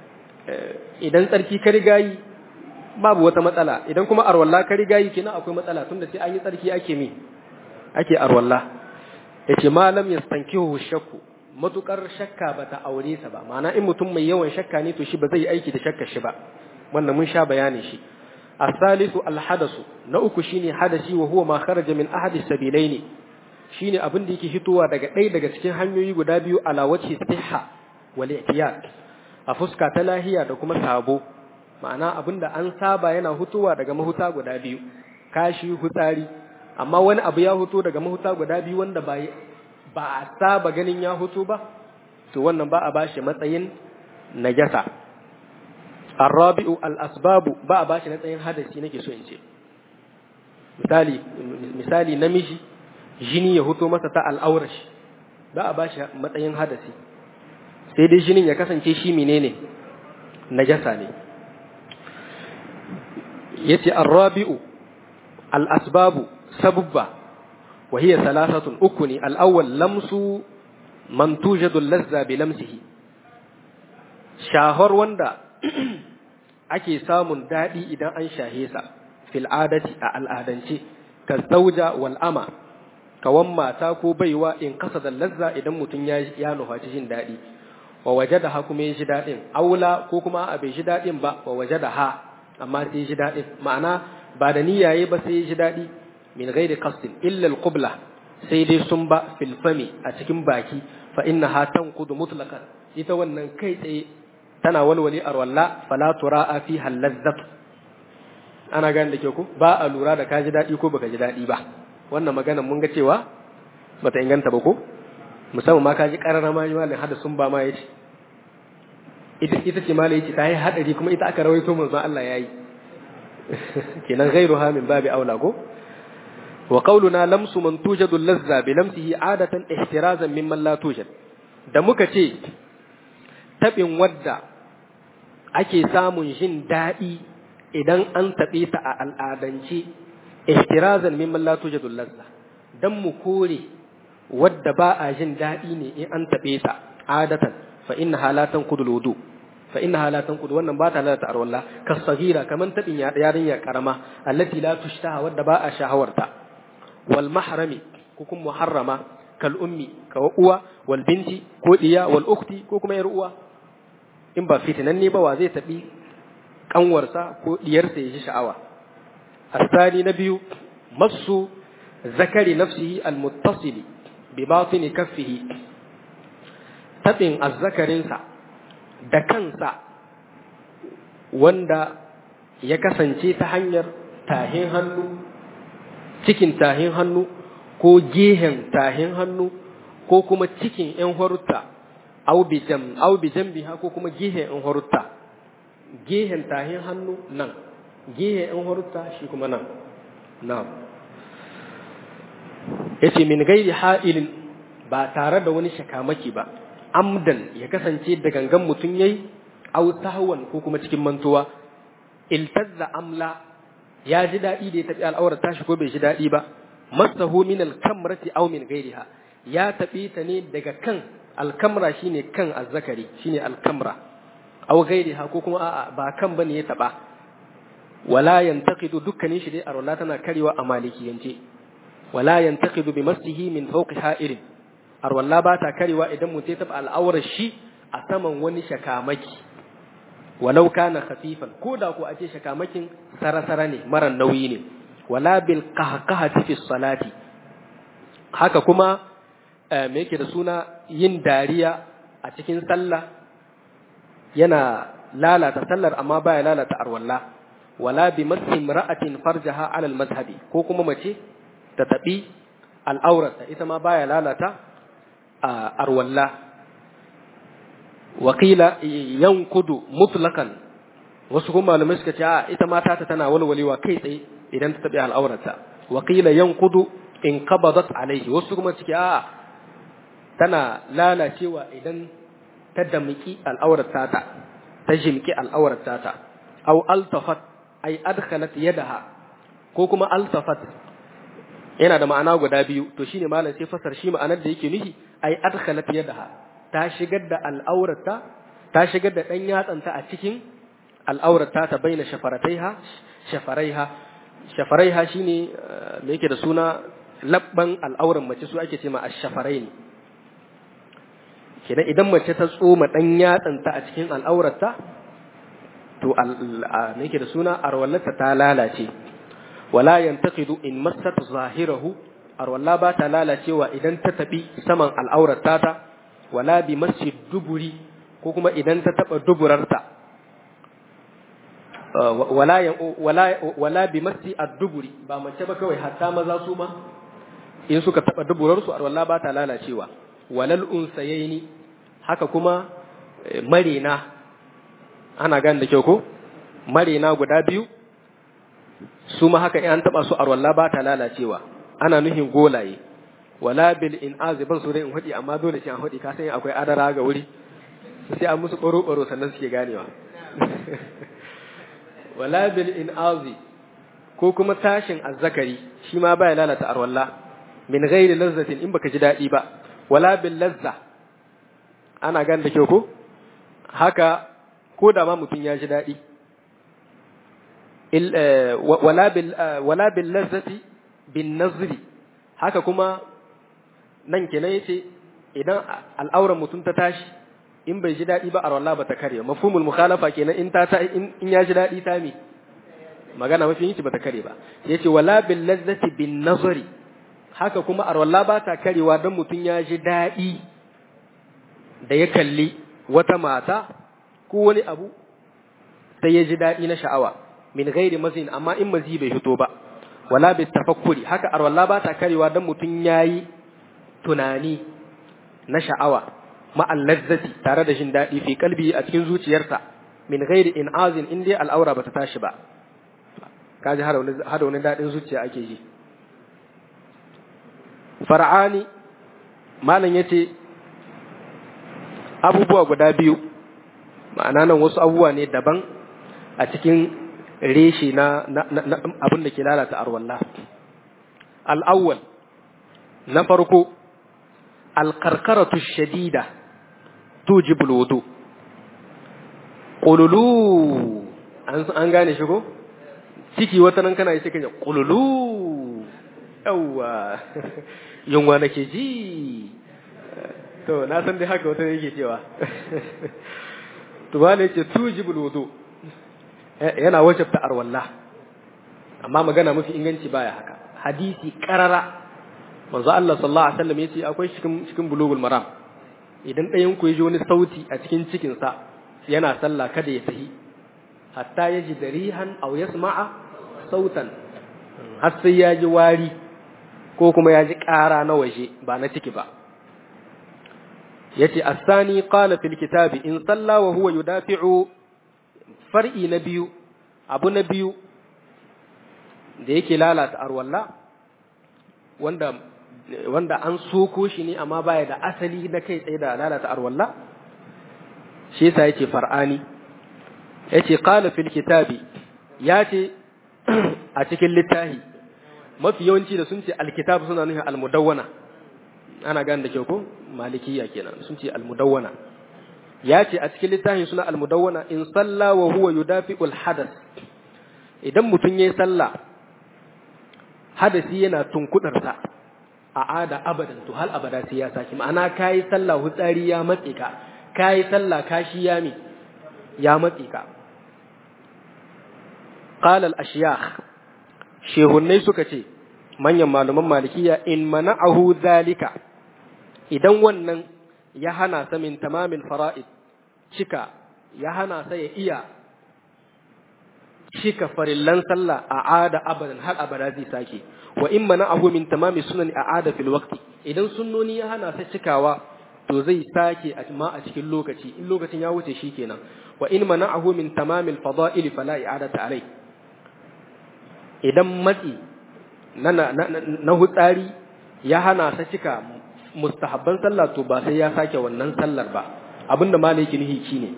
idan tsarki ka riga yi babu wata matsala idan kuma arwalla ka riga yi kina akwai matsala tunda sai an yi tsarki ake mi ake arwalla yace malam yastankihu shakku matukar shakka bata aure sa ba ma'ana in mutum mai yawan shakka ne to shi ba zai aiki da shakkar shi ba wannan mun sha bayanin shi الثالث الحدث na uku shine hadasi wa huwa ma kharaja min ahadi sabilaini shine abin da yake hitowa daga ɗaya daga cikin hanyoyi guda biyu ala wajhi sihha wal ihtiyat a fuska ta lahiya da kuma sabo ma'ana abinda an saba yana hutowa daga mahuta guda biyu kashi hutsari amma wani abu ya huto daga mahuta guda biyu wanda ba ba a saba ganin ya huto ba to wannan ba a bashi matsayin najasa الرابع الأسباب ba a bashi matsayin hadasi nake so in ce misali misali namiji jini ya huto masa ta al'aurashi ba a bashi matsayin hadasi sai dai jinin ya kasance shi menene najasa ne yace arrabi'u al-asbabu sabubba wa hiya thalathatun ukuni al-awwal lamsu man tujadu al-lazza bi lamsihi shahar wanda ake samun dadi idan an shahe sa fil adati a al'adance ka zauja wal ama kawan mata ko baiwa in kasa da lazza idan mutum ya ya nufaci jin dadi wa wajadaha kuma ya ji dadin aula ko kuma a bai ji dadin ba wa wajadaha amma sai ji daɗin ma'ana ba da niyyaye ba sai ji daɗi min ghairi qasdin illa al-qubla sai dai sun ba fil fami a cikin baki fa innaha tanqudu mutlaqan ita wannan kai tsaye tana walwali arwalla fala tura'a fiha lazzat ana gane da ke ku ba a lura da ka ji daɗi ko baka ji daɗi ba wannan magana mun ga cewa bata inganta ba ko musamman ma ka ji ƙarara ma malin hada sun ba ma yace ita ita ce malai yace ta yi hadari kuma ita aka rawaito manzo Allah yayi kenan ghairuha min babi aula ko wa qawluna lamsu man tujadu lazza bi lamsihi adatan ihtirazan mimman la tujad da muka ce tabin wadda ake samun jin daɗi idan an taɓe ta a al'adance ihtirazan mimman la tujadu lazza dan mu kore wadda ba a jin daɗi ne in an taɓe ta adatan fa inna halatan kudul wudu fa inna halatan kudu wannan ba ta lalata arwalla kasagira kaman tabin yarinya karama allati la tushtaha wadda ba a shahawarta wal mahrami ko kuma muharrama kal ummi ka uwa wal binti ko diya wal ukhti ko kuma yar uwa in ba fitinan ne ba wa zai tabi kanwarsa ko diyarsa ya ji sha'awa asali na biyu masu zakari nafsihi al muttasili bi batini kaffihi tabin azzakarinsa da kansa wanda ya kasance ta hanyar tahin hannu cikin tahin hannu ko gehen tahin hannu ko kuma cikin ‘yan horutta au bi jambiha ko kuma gehen ‘yan horutta gehen tahin hannu nan gehen ‘yan horutta shi kuma nan na ya ce min gairi ha'ilin ba tare da wani shakamaki ba amdan ya kasance da gangan mutum yayi aw sahwan ko kuma cikin mantuwa iltazza amla ya ji dadi da ya tafi al'aurar tashi ko bai ji dadi ba masahu min al-kamrati aw min ghairiha ya tafi ta ne daga kan al-kamra shine kan azzakari shine al-kamra aw ghairiha ko kuma a'a ba kan bane ya taba wala yantaqidu dukkanin shi dai arwala tana karewa a malikiyance wala yantaqidu bi masihi min fawqi ha'irin arwalla ba ta karewa idan mutum ya taɓa al'aurar shi a saman wani shakamaki walau kana khafifan ko da ko a ce shakamakin sarasara ne mara nauyi ne wala bil qahqahati fi salati haka kuma me yake da suna yin dariya a cikin sallah yana lalata sallar amma baya lalata arwalla wala bi masi imra'atin farjaha ala al madhhabi ko kuma mace ta taɓi al'aurata ita ma baya lalata a arwalla wakila yankudu mutlakan wasu kuma malamai suka ce a ita mata ta tana walwalewa kai tsaye idan ta tabi al'aurata wakila yankudu in qabadat alaihi wasu kuma suke a tana lalacewa idan ta damiki al'aurata ta ta jimki al'aurata ta aw altafat ay adkhalat yadaha ko kuma altafat yana da ma'ana guda biyu to shine malam sai fasar shi ma'anar da yake nufi ai adkhalat yadaha ta shigar da al'aurata ta shigar da dan yatsanta a cikin al'aurata ta baina shafarataiha shafaraiha shafaraiha shine me yake da suna labban al'auran mace su ake cewa ash-shafarain kenan idan mace ta tsoma dan yatsanta a cikin al'aurata to me yake da suna arwallata ta lalace wala yantaqidu in massat zahirahu arwalla ba ta lalacewa idan ta tabi saman al'aurata ta wala bi masjid duburi ko kuma idan ta taba duburarta wala wala wala bi masjid ad-duburi ba mace ba kawai hatta maza su ma in suka taba duburar su arwalla ba ta lalacewa walal unsayaini haka kuma marina ana gane da kyau ko marina guda biyu su ma haka in an taba su arwalla ba ta lalacewa ana nuhin golaye wala bil in'az ban so dai in hudi amma dole sai an hudi ka san akwai adara ga wuri sai an musu baro baro sannan suke ganewa wala bil in'az ko kuma tashin azzakari shi ma baya lalata arwalla min ghairi lazzatin in baka ji dadi ba wala bil lazza ana gan da kyau ko haka ko da ma mutum ya ji dadi wala bil wala bil lazzati bin nazri haka kuma nan kenan yace idan al'auran mutum ta tashi in bai ji daɗi ba a wallah ba ta karya mafhumul mukhalafa kenan in ta in ya ji daɗi ta mi magana mafi yin ba ta kare ba yace wala bil lazzati bin nazari haka kuma a wallah ba ta karewa dan mutum ya ji daɗi da ya kalli wata mata ko wani abu sai ya ji daɗi na sha'awa min ghairi mazin amma in mazi bai fito ba wala bil tafakkuri haka a wallah ba ta karewa dan mutum yayi tunani na sha'awa ma'al lazzati tare da jin daɗi fi kalbi a cikin zuciyarsa min ghairi in'azin in dai al'aura bata tashi ba kaji har wani har wani daɗin zuciya ake ji far'ani malam yace abubuwa guda biyu ma'ana nan wasu abubuwa ne daban a cikin reshe na abin da ke lalata arwallah al-awwal na farko alkarkaratu shadida tujibul wudu qululu an gane shi ko ciki wata nan kana yi sai kaje qululu yawa yunwa nake ji to na san dai haka wata yake cewa to ba ne ce tujibul wudu yana wajabta arwallah amma magana mafi inganci baya haka hadisi karara manzo Allah sallallahu alaihi wasallam yace akwai cikin cikin bulugul maram idan ɗayan ku ji wani sauti a cikin cikin sa yana sallah kada ya tahi hatta yaji darihan aw yasma'a sautan har sai ya ji wari ko kuma ya ji ƙara na waje ba na ciki ba yace asani qala fil kitabi in salla wa huwa yudafi'u far'i na biyu abu na biyu da yake lalata arwalla wanda wanda an soko shi ne amma baya da asali na kai tsaye da lalata arwalla shi yasa yace far'ani yace qala fil kitabi yace a cikin littafi mafi yawanci da sun ce alkitab suna nufin almudawwana ana gane da kyau ko malikiya kenan sun ce almudawwana ya ce a cikin littafin suna almudawwana in salla wa huwa yudafi'ul hadath idan mutum yayi sallah hadasi yana tunkudarsa a ada abadan to hal abada sai ya saki ma'ana kai sallah hutsari ya matse ka kai sallah kashi ya mi ya matse ka qala al ashyakh shehunnai suka ce manyan malaman malikiya in mana'ahu zalika idan wannan ya hana sa min tamamin fara'id cika ya hana sa ya iya cika farillan sallah a ada abadan har abada zai sake wa in mana'ahu min tamami sunan a ada fil waqti idan sunnoni ya hana sa cikawa to zai sake a ma a cikin lokaci in lokacin ya wuce shikenan wa in mana'ahu min tamamil fada'il fala i'adata alai idan matsi na na hutsari ya hana sa cika mustahabban sallah to ba sai ya sake wannan sallar ba abinda malai yake nihi ne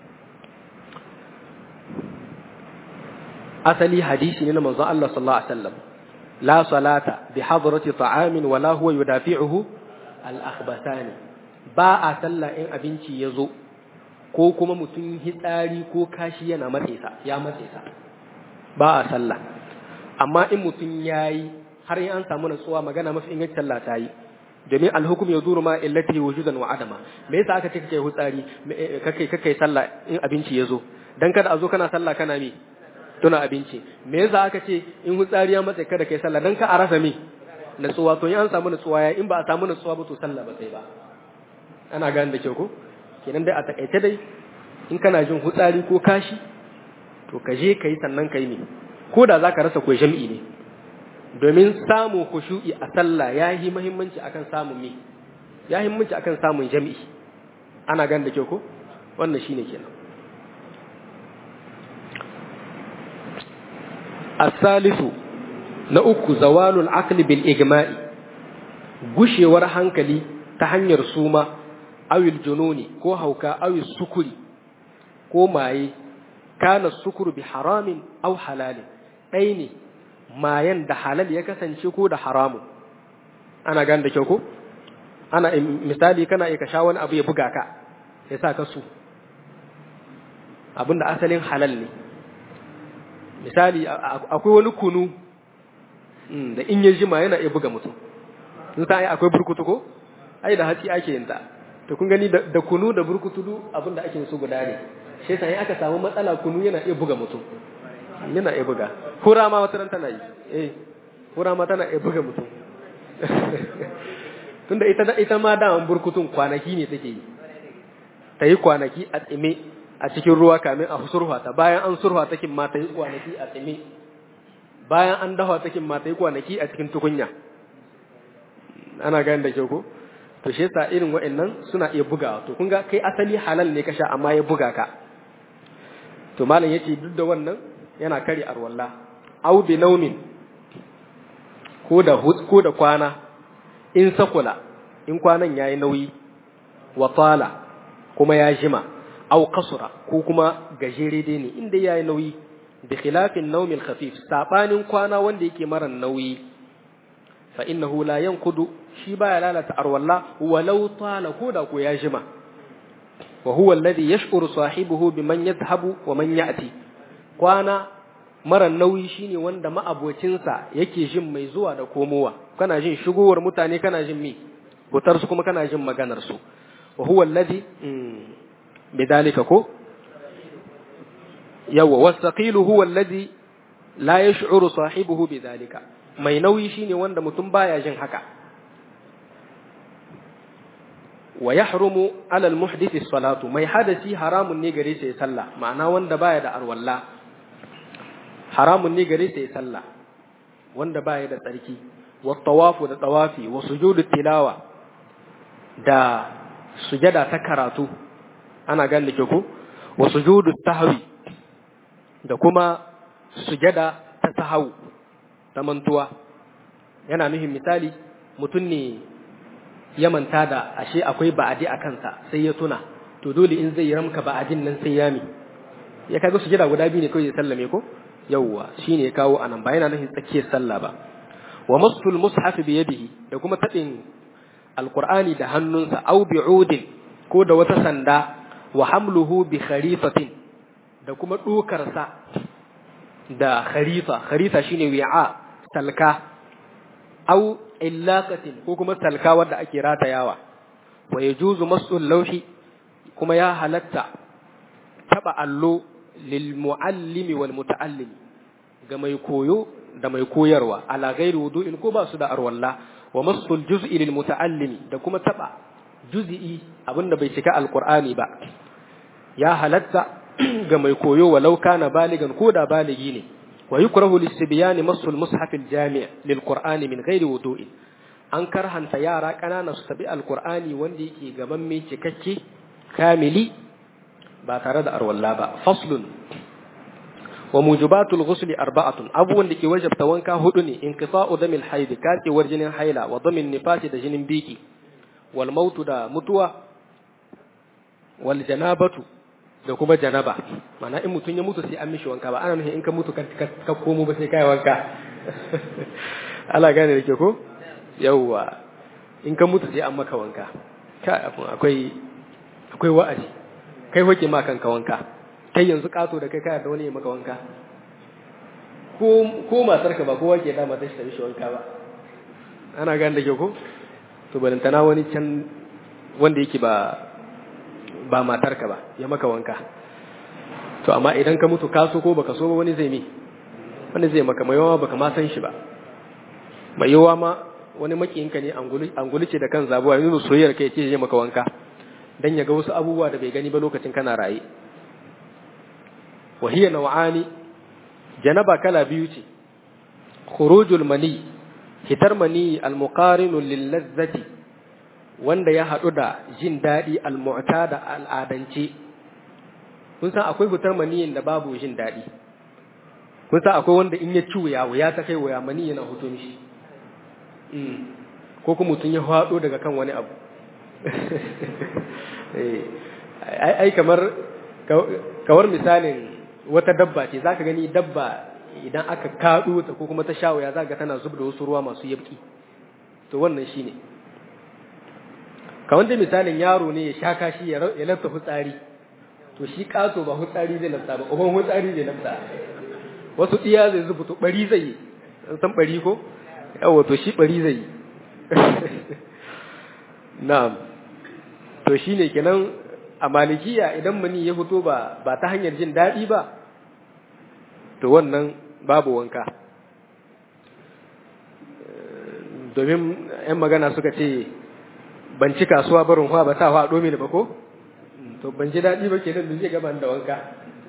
asali hadisi ne na manzon Allah sallallahu alaihi wasallam la salata bi hadrati ta'amin wala huwa yudafi'uhu al akhbathani ba a sallah in abinci ya zo ko kuma mutum hitsari ko kashi yana matse sa ya matse sa ba a sallah amma in mutum yayi har in an samu natsuwa magana mafi ingancin sallah ta yi domin alhukum ya zuru ma illati wujudan wa adama me yasa aka ce kake hutsari kake kake sallah in abinci ya zo dan kada a zo kana sallah kana mi tuna abinci me yasa aka ce in hutsari ya matsa kada kai sallah dan ka a rasa mi natsuwa to in an samu natsuwa ya in ba a samu natsuwa ba to sallah ba sai ba ana gane da kyau ko kenan dai a takaice dai in kana jin hutsari ko kashi to ka je kai sannan kai ne ko da zaka rasa ko jami'i ne domin samun khushu'i a sallah yayi muhimmanci akan samun me yayi muhimmanci akan samun jami'i ana gane da kyau ko wannan shine kenan الثالث نأك زوال العقل بالإجماع gushewar hankali ta hanyar suma awil jununi ko hauka awil sukuri ko maye kana sukuru bi haramin aw halalin ɗai ne mayan da halal ya kasance ko da haramun ana gane da kyau ko ana misali kana iya ka sha wani abu ya buga ka ya sa ka su abinda asalin halal ne misali akwai wani kunu da in ya jima yana iya buga mutum sun sa akwai burkutu ko ai da hatsi ake yin ta to kun gani da kunu da burkutu abinda ake su guda ne shi yasa in aka samu matsala kunu yana iya buga mutum yana iya buga hura ma wata ran tana yi eh hura ma tana iya buga mutum tunda ita ita ma da burkutun kwanaki ne take yi ta yi kwanaki a tsime a cikin ruwa kamin a surfa ta bayan an surfa takin ma ta yi kwanaki a tsime bayan an dafa takin ma ta yi kwanaki a cikin tukunya ana gani da kyau ko to shi yasa irin wa'annan suna iya bugawa to kun ga kai asali halal ne ka sha amma ya buga ka to malam yace duk da wannan yana kare arwalla au bi naumin ko da ko da kwana in sakula in kwanan yayi nauyi wa tala kuma ya jima au kasura ko kuma gajere dai ne inda yayi nauyi bi khilafin nawmil khafif sabanin kwana wanda yake mara nauyi fa innahu la yanqudu shi baya lalata arwalla walau tala ko da ko ya jima wa huwa alladhi yash'uru sahibuhu biman yadhhabu wa man ya'ti kwana mara nauyi shine wanda ma'abocinsa yake jin mai zuwa da komowa kana jin shigowar mutane kana jin mi fitar su kuma kana jin maganar su wa huwa alladhi bidalika ko yawa wasaqilu huwa alladhi la yash'uru sahibuhu bidalika mai nauyi shine wanda mutum baya jin haka wa yahrumu ala almuhdith salatu mai hadasi haramun ne gare sai sallah ma'ana wanda baya da arwalla haramun ne gare sai sallah wanda baya da tsarki wa tawafu da tawafi wa sujudu tilawa da sujada ta karatu ana gane ke ku wa sujudu tahwi da kuma sujada ta sahau ta mantuwa yana nufin misali mutum ne ya manta da ashe akwai ba'adi a kansa sai ya tuna to dole in zai ramka ba'adin nan sai ya mi ya kaga sujada guda biyu ne kawai ya sallame ko yawwa shine ya kawo anan ba yana nufin tsakiyar sallah ba wa masul mushaf bi yadihi da kuma tabin alqur'ani da hannunsa aw bi'udin ko da wata sanda wa hamluhu bi kharifatin da kuma dukar sa da kharifa kharifa shine wi'a salka aw illaqatin ko kuma salka wanda ake ratayawa wa yajuzu masul lawhi kuma ya halatta taba allo lil muallimi wal muta'allimi ga mai koyo da mai koyarwa ala ghairi wudu'in ko ba su da arwalla wa masul juz'i lil muta'allimi da kuma taba juz'i abinda bai cika alqur'ani ba ya halatta ga mai koyo walau kana baligan ko da baligi ne wa yukrahu lis-sibyani masul mushaf al-jami' lil-qur'ani min ghairi wudu'in an karhanta yara kanana su tabi alqur'ani wanda yake gaban mai cikakke kamili ba tare da arwalla ba faslun wa mujibatul ghusli arba'atun abubuwan da ke wajabta wanka hudu ne inqita'u damil haid katsewar jinin haila wa damin nifasi da jinin biki wal mautu da mutuwa wal janabatu da kuma janaba mana in mutun ya mutu sai an mishi wanka ba ana nufin in ka mutu ka komo ba sai kai wanka Allah gane da ke ko yawwa in ka mutu sai an maka wanka ka akwai akwai wa'azi kai hoke ma kanka wanka kai yanzu kato da kai kaya da wani ya maka wanka ko matarka ba kowa ke da matar shi ta mishi wanka ba ana gane da ke ko to balantana wani can wanda yake ba ba matarka ba ya maka wanka to amma idan ka mutu kaso ko baka so ba wani zai mi wani zai maka mai yawa baka ma san shi ba mai yawa ma wani makiyinka ne anguli ce da kan zabuwa yanzu soyayyar kai ce zai maka wanka dan ya ga wasu abubuwa da bai gani ba lokacin kana raye wa hiya naw'ani janaba kala biyu ce khurujul mani hitar mani al-muqarinu lil ladzati wanda ya hadu da jin dadi al-mu'tada al'adance kun san akwai fitar maniyin da babu jin dadi kun san akwai wanda in ya ci wuya wuya ta kai wuya mani yana huto mishi ko kuma mutum ya faɗo daga kan wani abu ai kamar kawar misalin wata dabba ce zaka gani dabba idan aka kaɗo ta ko kuma ta shawaya zaka tana zub da wasu ruwa masu yabki to wannan shine kamar da misalin yaro ne ya sha kashi ya lafta hutsari to shi kato ba hutsari zai lafta ba uban hutsari zai lafta wasu iya zai zubuto bari zai yi san bari ko yawa to shi bari zai yi na'am to shine kenan a malikiya idan mani ya fito ba ba ta hanyar jin daɗi ba to wannan babu wanka domin 'yan magana suka ce ban ci kasuwa barin hwa ba ta haɗo mini ba ko to ban ji daɗi ba kenan da zai gaban da wanka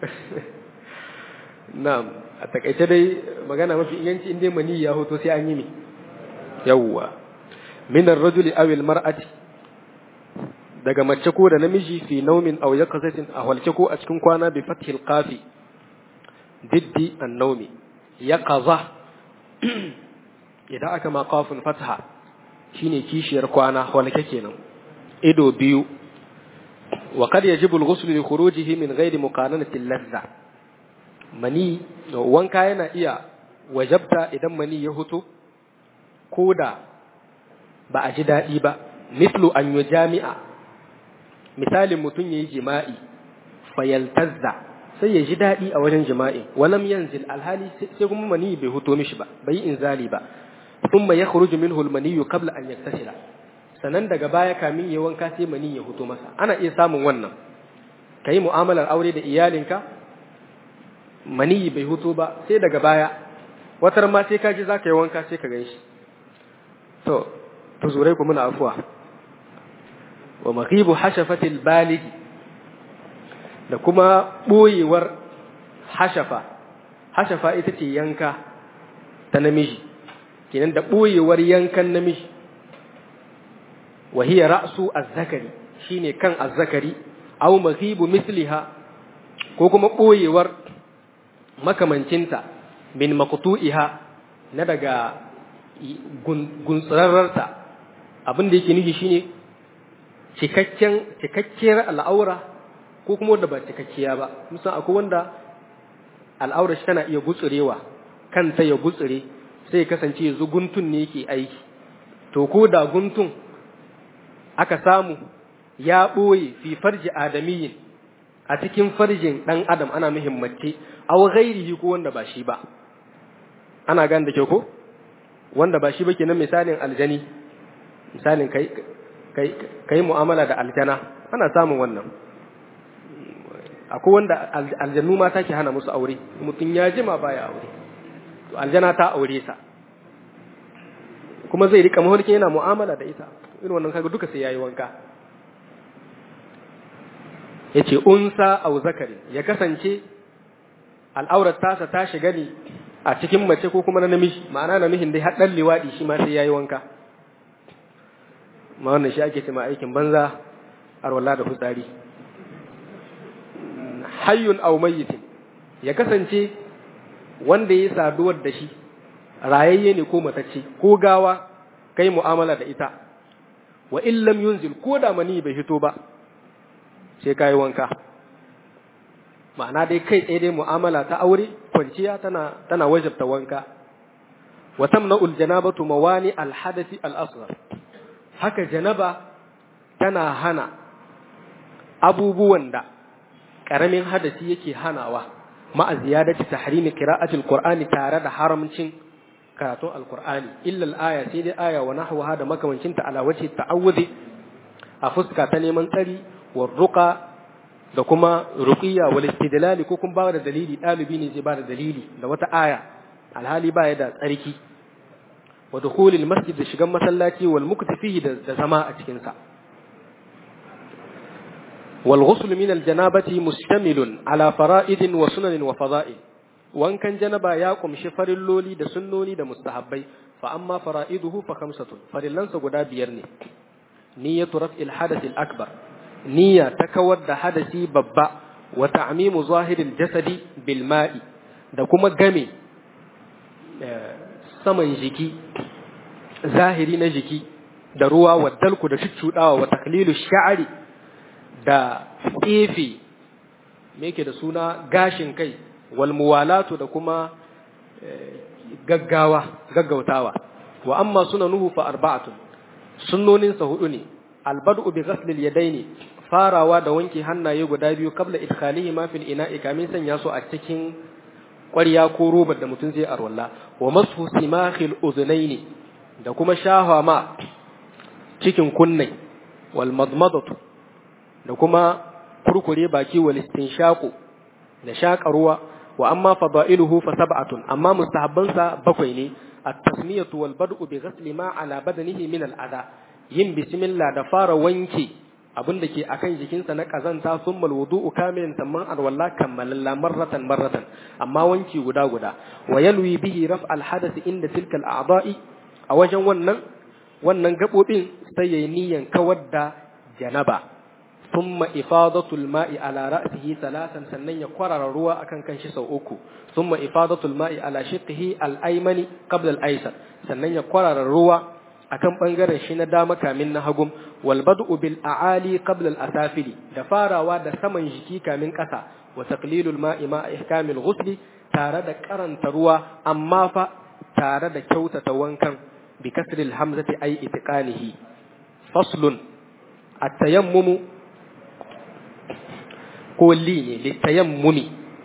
na'am a takaice dai magana mafi inganci inda mani ya hoto sai an yi mi yawwa min ar-rajuli aw al-mar'ati daga mace ko da namiji fi naumin aw yaqzatin a walce ko a cikin kwana bi fathil qafi diddi an-nawmi yaqaza idan aka ma qafun fatha shine kishiyar kwana walke kenan ido biyu wa kad yajibu al-ghusl li khurujihi min ghairi muqananati al-ladha mani wanka yana iya wajabta idan mani ya hutu ko da ba a ji daɗi ba mislu an yi jami'a misalin mutum ya yi jima'i fayaltazza sai ya ji daɗi a wajen jima'i walam yanzil alhali sai kuma mani bai huto mishi ba bai inzali ba thumma yakhruju minhu almaniyu qabla an yaktasila sanan daga baya kamin ya wanka sai mani ya huto masa ana iya samun wannan kai mu'amalar aure da iyalinka mani bai huto ba sai daga baya watar ma sai ka ji zaka yi wanka sai ka ganshi to to zurai ku muna afuwa wa maghibu hashafatil balig da kuma boyewar hashafa hashafa ita ce yanka ta namiji kenan da boyewar yankan namiji wa hiya ra'su az-zakari shine kan az-zakari aw maghibu misliha ko kuma boyewar makamancinta min maqtu'iha na daga guntsararta abin da yake nufi shine cikakken cikakkiyar al'aura ko kuma wanda ba cikakkiya ba musan akwai wanda al'aura shi tana iya gutsurewa kanta ya gutsure sai kasance yanzu guntun ne yake aiki to ko da guntun aka samu ya ɓoye fi farji adamiyin a cikin farjin ɗan adam ana muhimmanci aw ghairihi ko wanda ba shi ba ana gan da ke ko wanda ba shi ba kenan misalin aljani misalin kai kai kai mu'amala da aljana ana samun wannan akwai wanda aljannu ma take hana musu aure mutum ya jima baya aure to aljana ta aure sa kuma zai rika maholkin yana mu'amala da ita irin wannan kaga duka sai yayi wanka yace unsa aw zakari ya kasance al'aurar tasa ta shiga ne a cikin mace ko kuma na namiji ma'ana namijin dai haɗar liwaɗi shi ma sai yayi wanka ma wannan shi ake cewa aikin banza arwala da fitsari hayyun aw mayyitin ya kasance wanda ya saduwar da shi rayayye ne ko matacce ko gawa kai mu'amala da ita wa in lam yunzil ko da mani bai fito ba sai kai wanka ma'ana dai kai tsaye dai mu'amala ta aure kwanciya tana tana wajabta wanka wa tamna'ul janabatu mawani al-hadathi al-asghar haka janaba tana hana abubuwan da karamin hadasi yake hanawa ma'a ziyadati tahrimi qira'atil qur'ani tare da haramcin karatun alqur'ani illa al-aya sai dai aya wa nahwaha da makamancinta ala wajhi ta'awudi a fuska ta neman tsari wa ruqa da kuma ruqiyya wal istidlal ko kun ba da dalili dalibi ne zai ba da dalili da wata aya alhali baya da tsarki wa dukhulil masjid da shigan masallaci wal muktafihi da zama a cikin sa wal ghusl min al janabati mustamilun ala fara'id wa sunan wa fada'il wankan janaba ya kumshi farilloli da sunnoni da mustahabbai fa amma fara'iduhu fa khamsatun farillansa guda biyar ne niyyatu raf'il hadath al akbar niyya ta kawar da hadasi babba wa ta'mimu zahiril jasadi bil ma'i da kuma game saman jiki zahiri na jiki da ruwa wa dalku da cuccudawa wa taklilu sha'ari da tsefe me yake da suna gashin kai wal muwalatu da kuma gaggawa gaggautawa wa amma sunanuhu fa arba'atun sunnonin sa hudu ne albad'u bi ghasl al yadaini farawa da wanke hannaye guda biyu kabla idkhalihi ma fil ina'i kamin sanya su a cikin ƙwarya ko robar da mutum zai arwalla wa mashu simakhil udhunaini da kuma shafa ma cikin kunnai wal madmadatu da kuma kurkure baki wal istinshaqu da shaƙa ruwa wa amma fada'iluhu fa sab'atun amma mustahabbansa bakwai ne at-tasmiyatu wal bad'u bi ghasli ma ala badanihi min al-adha yin bismillah da fara wanke abin da ke akan jikinsa na kazanta sun malwudu'u kamilin tamman alwala kammalalla marratan marratan amma wanki guda guda wa yalwi bihi raf alhadath inda tilkal a'da'i a wajen wannan wannan gabobin sai yayi niyan kawar da janaba thumma ifadatul ma'i ala ra'sihi thalathan sannan ya kwarara ruwa akan kanshi sau uku thumma ifadatul ma'i ala shiqqihi al-aymani qabla al-aysar sannan ya kwarara ruwa akan bangaren shi na dama kamin na hagum wal bad'u bil a'ali qabla al asafili da farawa da saman jiki kamin kasa wa taqlilul ma'i ma ihkamil ghusli tare da karanta ruwa amma fa tare da kyautata wankan bi kasril hamzati ay itiqanihi faslun at-tayammumu ko li ne litayammumi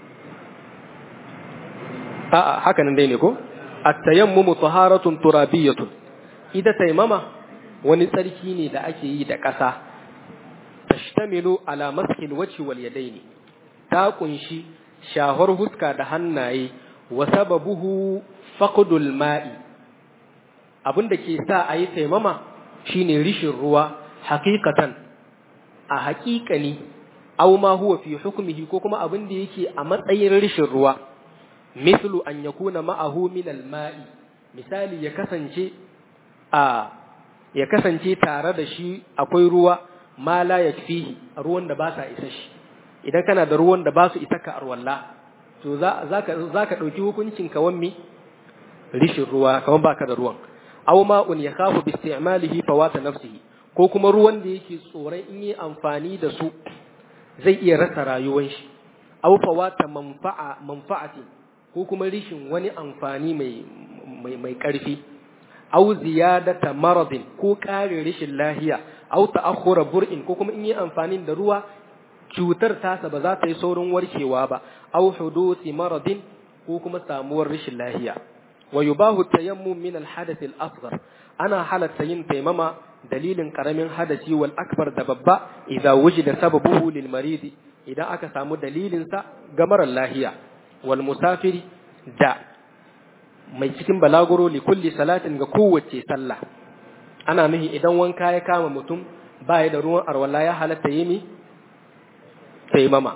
a'a haka nan dai ne ko at-tayammumu taharatun turabiyyatun ita taimama wani tsarki ne da ake yi da ƙasa tashtamilu ala maskil wajhi wal yadaini ta kunshi shahar huska da hannaye wa sababuhu faqdul ma'i abinda ke sa a yi taimama shine rishin ruwa haqiqatan a haƙiƙani aw ma huwa fi hukmihi ko kuma abin da yake a matsayin rishin ruwa mislu an yakuna ma'ahu min al-ma'i misali ya kasance a ya kasance tare da shi akwai ruwa ma la yakfihi ruwan da ba sa isa shi idan kana da ruwan da ba su isa ka arwalla to za zaka zaka dauki hukuncin ka wammi rishin ruwa kaman baka da ruwan aw ma'un yakhafu bi isti'malihi fawata nafsihi ko kuma ruwan da yake tsoron in yi amfani da su zai iya rasa rayuwar shi aw fawata manfa'a manfa'ati ko kuma rishin wani amfani mai mai mai karfi aw ziyadata maradin ko ƙarin rashin lahiya aw ta'akhkhura bur'in ko kuma in yi amfani da ruwa cutar tasa ba za ta yi saurin warkewa ba aw hudusi maradin ko kuma samuwar rashin lahiya wa yubahu tayammum min al-hadath al-asghar ana halatta yin taimama dalilin karamin hadasi wal akbar da babba idza wujida sababuhu lil maridi idan aka samu dalilin sa ga marar lahiya wal musafiri da mai cikin balaguro li kulli salatin ga kowace sallah ana nuhi idan wanka ya kama mutum baya da ruwan arwala ya halatta yi mi taimama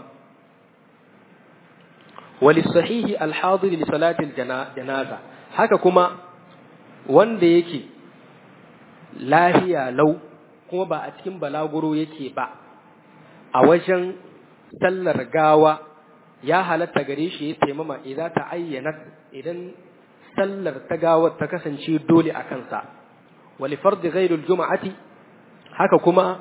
wali sahihi alhadir li salatil janaza haka kuma wanda yake lahiya lau kuma ba a cikin balaguro yake ba a wajen sallar gawa ya halatta gare shi ya taimama idan ta ayyana idan sallar ta gawar ta kasance dole a kansa wali fardi ghairul juma'ati haka kuma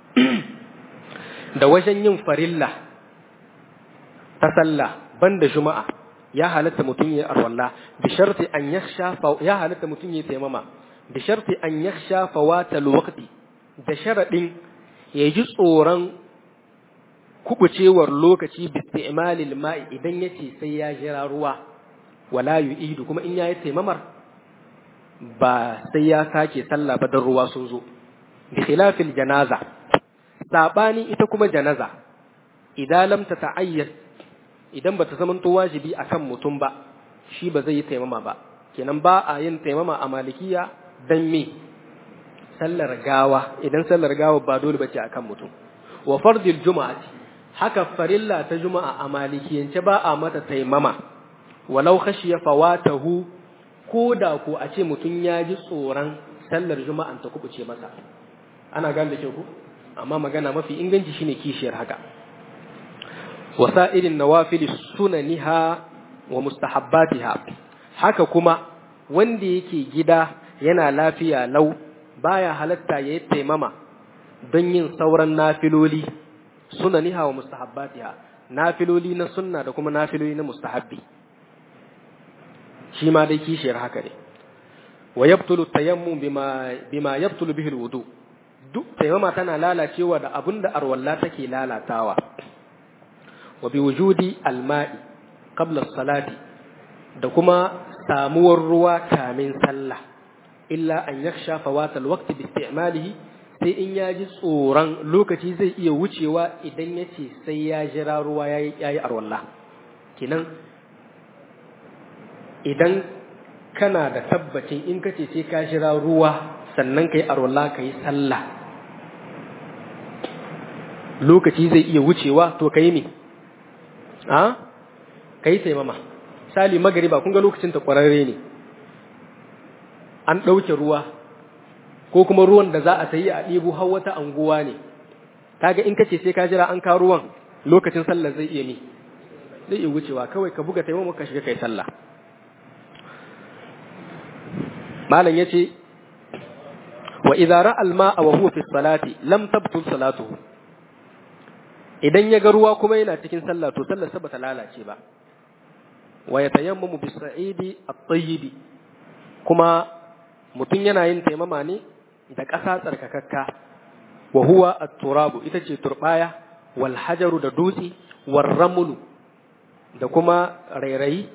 da wajen yin farilla ta sallah banda juma'a ya halatta mutum ya arwalla bi sharti an yakhsha ya halatta mutum ya taimama bi sharti an yakhsha fawata alwaqti da sharadin ya ji tsoron kubucewar lokaci bi isti'malil ma'i idan yace sai ya jira ruwa wala yu'idu kuma in yayi taimamar ba sai ya sake sallah ba dan ruwa sun zo bi khilafil janaza sabani ita kuma janaza idan lam tata'ayyas idan bata zamanto wajibi akan mutum ba shi ba zai yi taimama ba kenan ba a yin taimama a malikiya dan me sallar gawa idan sallar gawa ba dole bace akan mutum wa fardil juma'ati haka farilla ta juma'a a malikiyance ba a mata taimama walau khashiya fawatahu ko da ko a ce mutum ya ji tsoron sallar juma'an ta kubuce masa ana gane da kyau ko amma magana mafi inganci shine kishiyar haka wasa'ilin nawafil sunaniha wa mustahabbatiha haka kuma wanda yake gida yana lafiya lau baya halatta yayi taimama don yin sauran nafiloli sunaniha wa mustahabbatiha nafiloli na sunna da kuma nafiloli na mustahabbi shi ma dai kishiyar haka ne wa yabtulu tayammum bima bima yabtulu bihi alwudu duk tayammama tana lalacewa da abinda arwalla take lalatawa wa bi wujudi alma'i qabla as-salati da kuma samuwar ruwa kamin sallah illa an yakhsha fawat alwaqti bi istimalihi sai in ya ji tsoron lokaci zai iya wucewa idan ya ce sai ya jira ruwa ya yi arwallah kinan idan kana da tabbacin in ka ce sai ka jira ruwa sannan ka yi arwallah ka yi sallah lokaci zai iya wucewa to ka yi ne a ka yi taimama sali magariba kun ga lokacin ta ƙwararre ne an ɗauke ruwa ko kuma ruwan da za a sayi a ɗebo har wata anguwa ne kaga in kace sai ka jira an ka ruwan lokacin sallah zai iya mi zai iya wucewa kawai ka buga taimako ka shiga kai sallah malam yace wa idza ra'a al-ma'a wa huwa fi salati lam tabtul salatuhu idan ya ga ruwa kuma yana cikin sallah to sallar sa bata lalace ba wa yatayammamu bis sa'idi at-tayyib kuma mutum yana yin taimama ne da ƙasa tsarkakakka wa huwa at-turabu ita ce turbaya wal hajaru da dutse war ramulu da kuma rairayi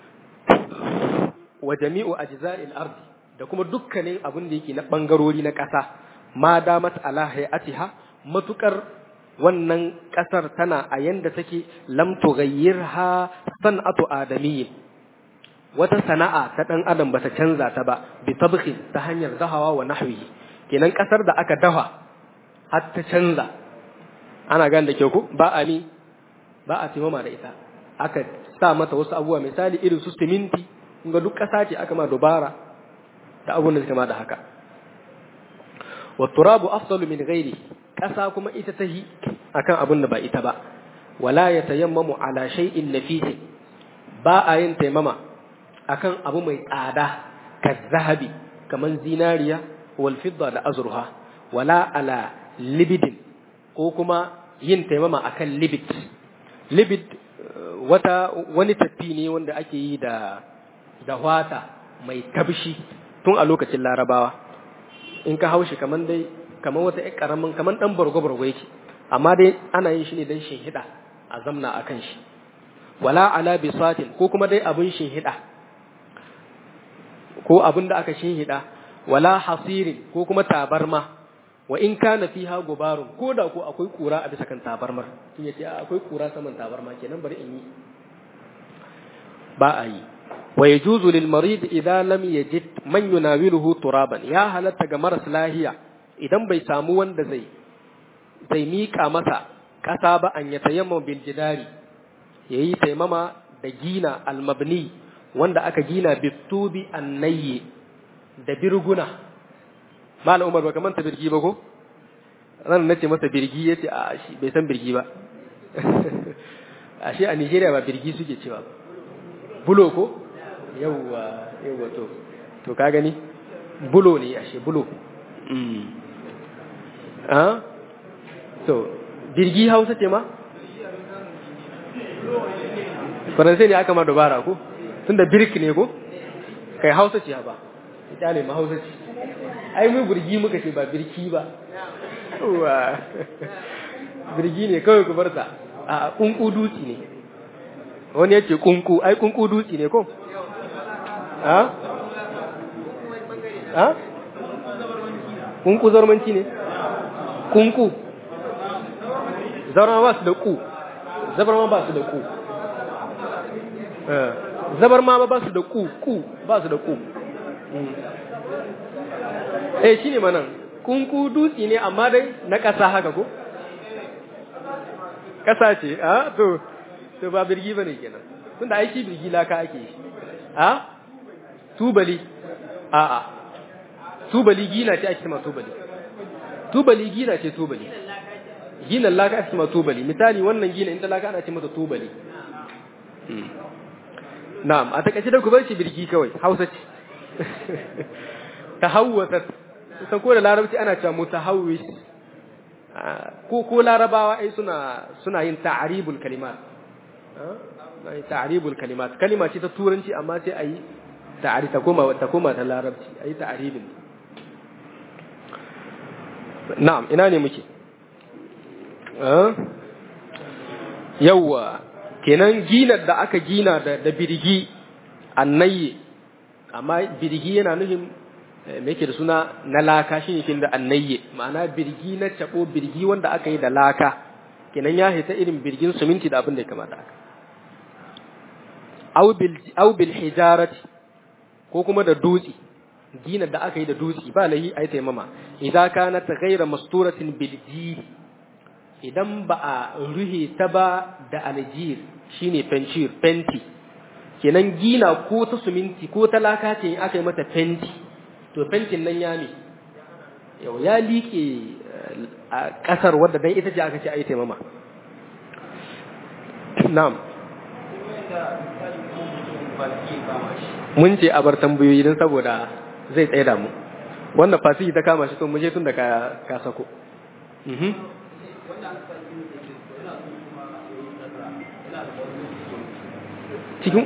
wa jami'u ajza'il ardi da kuma dukkanin abin da yake na bangarori na ƙasa ma damat ala hayatiha matukar wannan ƙasar tana a yanda take lam tughayyirha san'atu adamiyyin wata sana'a ta ɗan adam bata canza ta ba bi tabkhi ta hanyar dahawa wa nahwihi kenan ƙasar da aka dafa har ta canza ana gan da ke ku ba a ni ba a timama da ita aka sa mata wasu abubuwa misali irin su siminti kun ga duk ƙasa ce aka ma dubara da abubuwan da suka ma da haka wa turabu afdalu min ghairi ƙasa kuma ita ta yi akan abin da ba ita ba wala yatayammamu ala shay'in nafisi ba a yin taimama akan abu mai tsada ka zahabi kaman zinariya wal fidda da azurha wala ala libidin ko kuma yin taimama akan libid libid wata wani tafi ne wanda ake yi da da wata mai tabshi tun a lokacin larabawa in ka haushi kaman dai kaman wata ƴar karamin kaman dan bargo bargo yake amma dai ana yin shi ne dan shinhida a zamna akan shi wala ala bisatin ko kuma dai abun shinhida ko abin da aka shinhida wala hasirin ko kuma tabarma wa in kana fiha gubarun ko da ko akwai kura a bisa kan tabarmar kin yace akwai kura saman tabarma kenan bari in yi ba a yi wa yajuzu lil marid idza lam yajid man yunawiluhu turaban ya halatta ga maras lahiya idan bai samu wanda zai zai mika masa kasa ba an yatayammam bil jidari yayi taimama da gina al mabni wanda aka gina bitubi annayyi da birguna malam umar ba kaman ta birgi ba ko ran nace masa birgi yace a shi bai san birgi ba ashe a Nigeria ba birgi suke cewa bulo ko yawwa yawwa to to ka gani bulo ne ashe bulo mm ah to birgi Hausa ce ma Faransai ne aka ma dubara ko tunda birk ne ko kai hausa ce ba ita ne ma hausa ce ai mu burgi muka ce ba birki ba wa birgi ne kawai ku barta a kunku dutsi ne wani yace kunku ai kunku dutsi ne ko ha ha kunku zarmanci ne kunku zarma ba su da ku zabarma ba su da ku zabar ma ba su da ku ku ba su da ku eh shine manan kunku dutsi ne amma dai na ƙasa haka ko ƙasa ce a to to ba birgi bane kenan tunda ai shi birgi laka ake shi a tubali a a tubali gina ce ake cewa tubali tubali gina ce tubali ginan laka ake cewa tubali misali wannan gina in ta laka ana ce mata tubali Na'am, a takaice da ku bar shi birgi kawai, Hausa ce. Ta hawwasat san ko da larabci ana cewa mutahawwis ko ko larabawa ai suna suna yin ta'ribul kalimat ai ta'ribul kalimat kalima ce ta turanci amma sai ayi ta'ari ta koma ta koma ta larabci ayi ta'ribin na'am ina ne muke yawwa kenan ginar da aka gina da da birgi annayi amma birgi yana nufin me yake da suna na laka shine kin da annayye ma'ana birgi na tabo birgi wanda aka yi da laka kenan ya hita irin birgin suminti da abin da ya kamata aka aw bil aw bil hijarati ko kuma da dutsi gina da aka yi da dutsi ba lahi ayi taimama idan kana ta ghaira masturatin bil idan ba a ruhe ta ba da aljir shine fencir fenti kenan gina ko ta suminti ko ta laka ce aka yi mata fenti to fentin nan ya ne yau ya liƙe a ƙasar wadda dan ita ce aka ce a yi taimama na'am mun ce a bar tambayoyi don saboda zai tsaye da mu wannan fasihi ta kama shi to mu je tun da ka sako cikin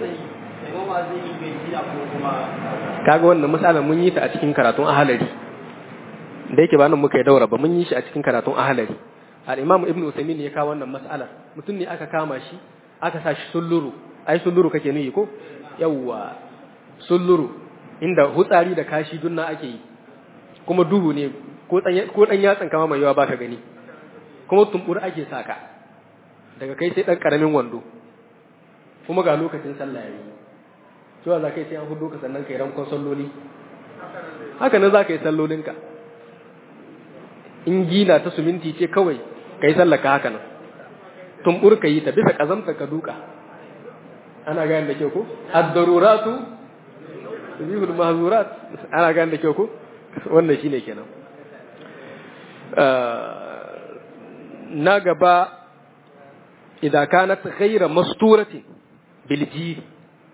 kaga wannan misalin mun yi ta a cikin karatun ahalari da yake ba nan muka yi daura ba mun yi shi a cikin karatun ahalari al-imam ibnu usaymin ne ya kawo wannan mas'alar mutum ne aka kama shi aka sa shi sulluru ai sulluru kake nuyi ko yawwa sulluru inda hutsari da kashi dunna ake yi kuma duhu ne ko dan yatsan kama mai yawa baka gani kuma tumbur ake saka daga kai sai dan karamin wando kuma ga lokacin sallah yayi cewa za ka yi sai an hudu ka sannan kai rankon salloli haka nan za ka yi sallolinka in gina ta suminti ce kawai ka yi sallaka haka nan tumbur ka yi ta bisa kazamta ka duka ana gane da kyau ko ad-daruratu tubihul mahzurat ana gane da kyau ko wannan shine kenan na gaba idan kanat ghayra masturatin bil jiri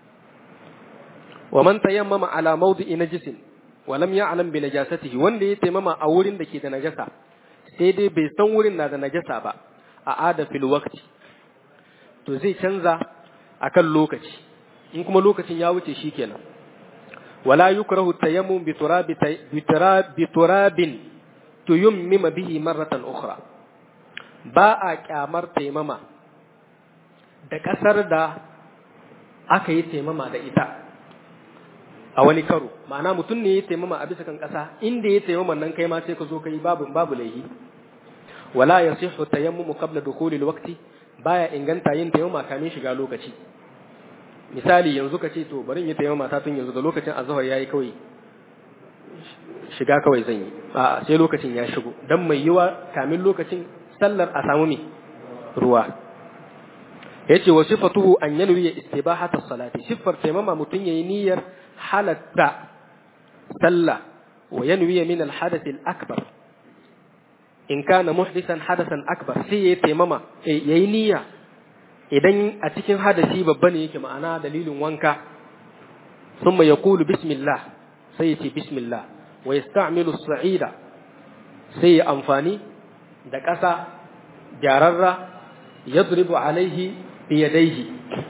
wa man tayammama ala mawdi'i najisin wa lam ya'lam bi najasatihi wanda ya taimama a wurin da ke da najasa sai dai bai san wurin na da najasa ba a ada fil waqti to zai canza akan lokaci in kuma lokacin ya wuce shikenan wala yukrahu tayammum bi turabi bi turabin tuyammima bihi marratan ukhra ba a kyamar taimama da kasar da aka yi taimama da ita a wani karo ma'ana mutum ne ya taimama a bisa kan ƙasa inda ya taimama nan kai ma sai ka zo ka yi babu babu laihi wala yasihu tayammumu qabla dukhulil waqti baya inganta yin taimama kamin shiga lokaci misali yanzu ka ce to bari in yi taimama ta tun yanzu da lokacin azhar yayi kawai shiga kawai zan yi a sai lokacin ya shigo dan mai yiwa kamin lokacin sallar a samu me ruwa yace wa sifatuhu an yanwi istibahata salati sifar taimama mutun yayi niyyar halatta sallah wa yanwi min al hadath al akbar in kana muhdisan hadathan akbar sai yayi taimama yayi niyya idan a cikin hadasi babba ne yake ma'ana dalilin wanka thumma yaqulu bismillah sai yace bismillah wa yasta'milu as-sa'ida sai ya amfani da ƙasa gyararra yadribu alaihi biyadaihi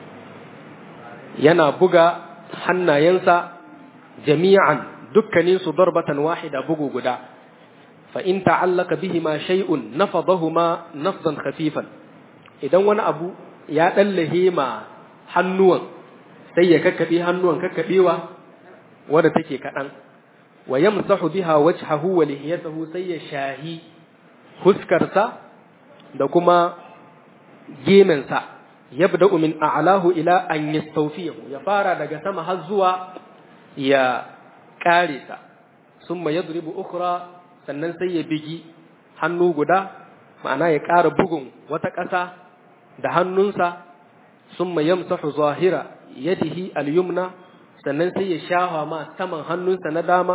yana buga hannayensa jami'an dukkanin su darbatan wahida bugu guda fa in ta'allaka bihima shay'un nafadahuma nafdan khafifan idan wani abu ya dallahe ma hannuwan sai ya kakkabe hannuwan kakkabewa wanda take kadan wa yamsahu biha wajhahu wa lihiyatahu sai ya shahi huskarsa da kuma gemensa yabda'u min a'lahu ila an yastawfiyahu ya fara daga sama har zuwa ya kare sa summa yadribu ukhra sannan sai ya bigi hannu guda ma'ana ya ƙara bugun wata ƙasa da hannunsa summa yamsahu zahira yadihi al-yumna sannan sai ya shafa ma saman hannunsa na dama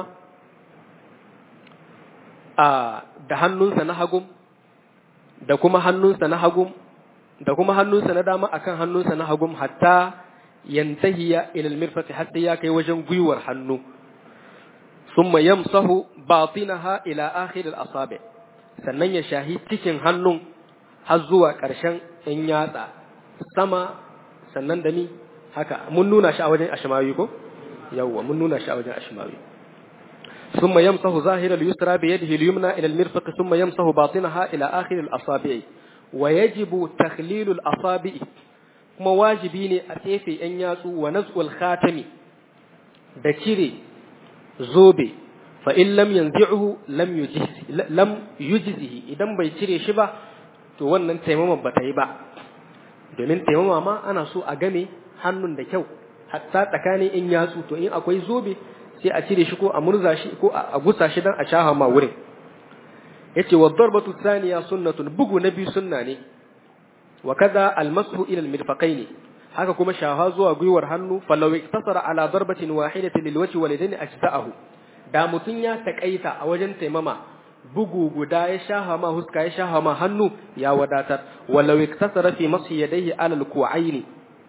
a da hannunsa na hagum da kuma hannunsa na hagum da kuma hannunsa na dama akan hannunsa na hagum hatta yantahiya ila almirfati hatta ya kai wajen gwiwar hannu thumma yamsahu batinaha ila akhir al-asabi sannan ya shahi cikin hannun har zuwa ƙarshen in yatsa sama sannan da ni haka mun nuna shi a wajen ashmawi ko yawwa mun nuna shi a wajen ashmawi ثم يمسح ظاهر اليسرى بيده اليمنى إلى المرفق ثم يمسح باطنها إلى آخر الأصابع ويجب تخليل الأصابع kuma wajibi ne a tsefe ‘yan yatsu wa naz'ul khatami da cire zobe fa in lam yanzi'uhu lam yujzihi idan bai cire shi ba to wannan taimama ba ta yi ba domin taimama ma ana so a game hannun da kyau hatta tsakanin ‘yan yatsu to in akwai zobe sai a cire shi ko a murza shi ko a gusa shi dan a shaha ma wurin yace wa darbatu thaniya sunnatun bugu na biyu sunna ne wa kaza almashu ila almirfaqain haka kuma shaha zuwa gwiwar hannu falaw iktasara ala darbatin wahidatin lilwajhi walidaini ajza'ahu da mutun ya takaita a wajen taimama bugu guda ya shaha ma huska ya shaha ma hannu ya wadatar walau iktasara fi mashi yadayhi ala alku'aini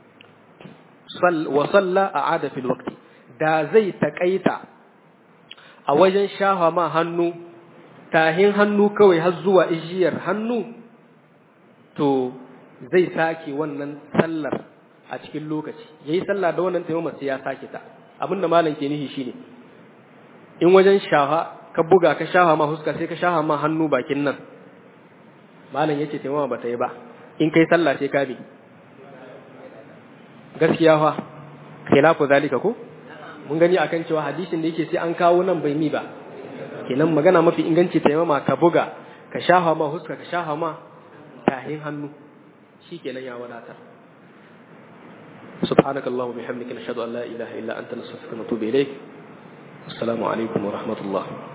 wa salla a'ada fil waqti da zai takaita a wajen shafa ma hannu tahin hannu kawai har zuwa ijiyar hannu to zai sake wannan sallar a cikin lokaci yayi sallah da wannan taimama sai ya sake ta abinda malam ke nihi shine in wajen shafa ka buga ka shafa ma huska sai ka shafa ma hannu bakin nan malam yace taimama bata yi ba in kai sallah sai ka bi gaskiya fa khilafu zalika ko mun gani akan cewa hadisin da yake sai an kawo nan bai mi ba kenan magana mafi inganci ta yamma ka buga ka shafa ma huska ka shafa ma tahin hannu shikenan ya wadatar سبحانك اللهم وبحمدك نشهد ان لا اله الا انت نستغفرك ونتوب اليك السلام عليكم ورحمه الله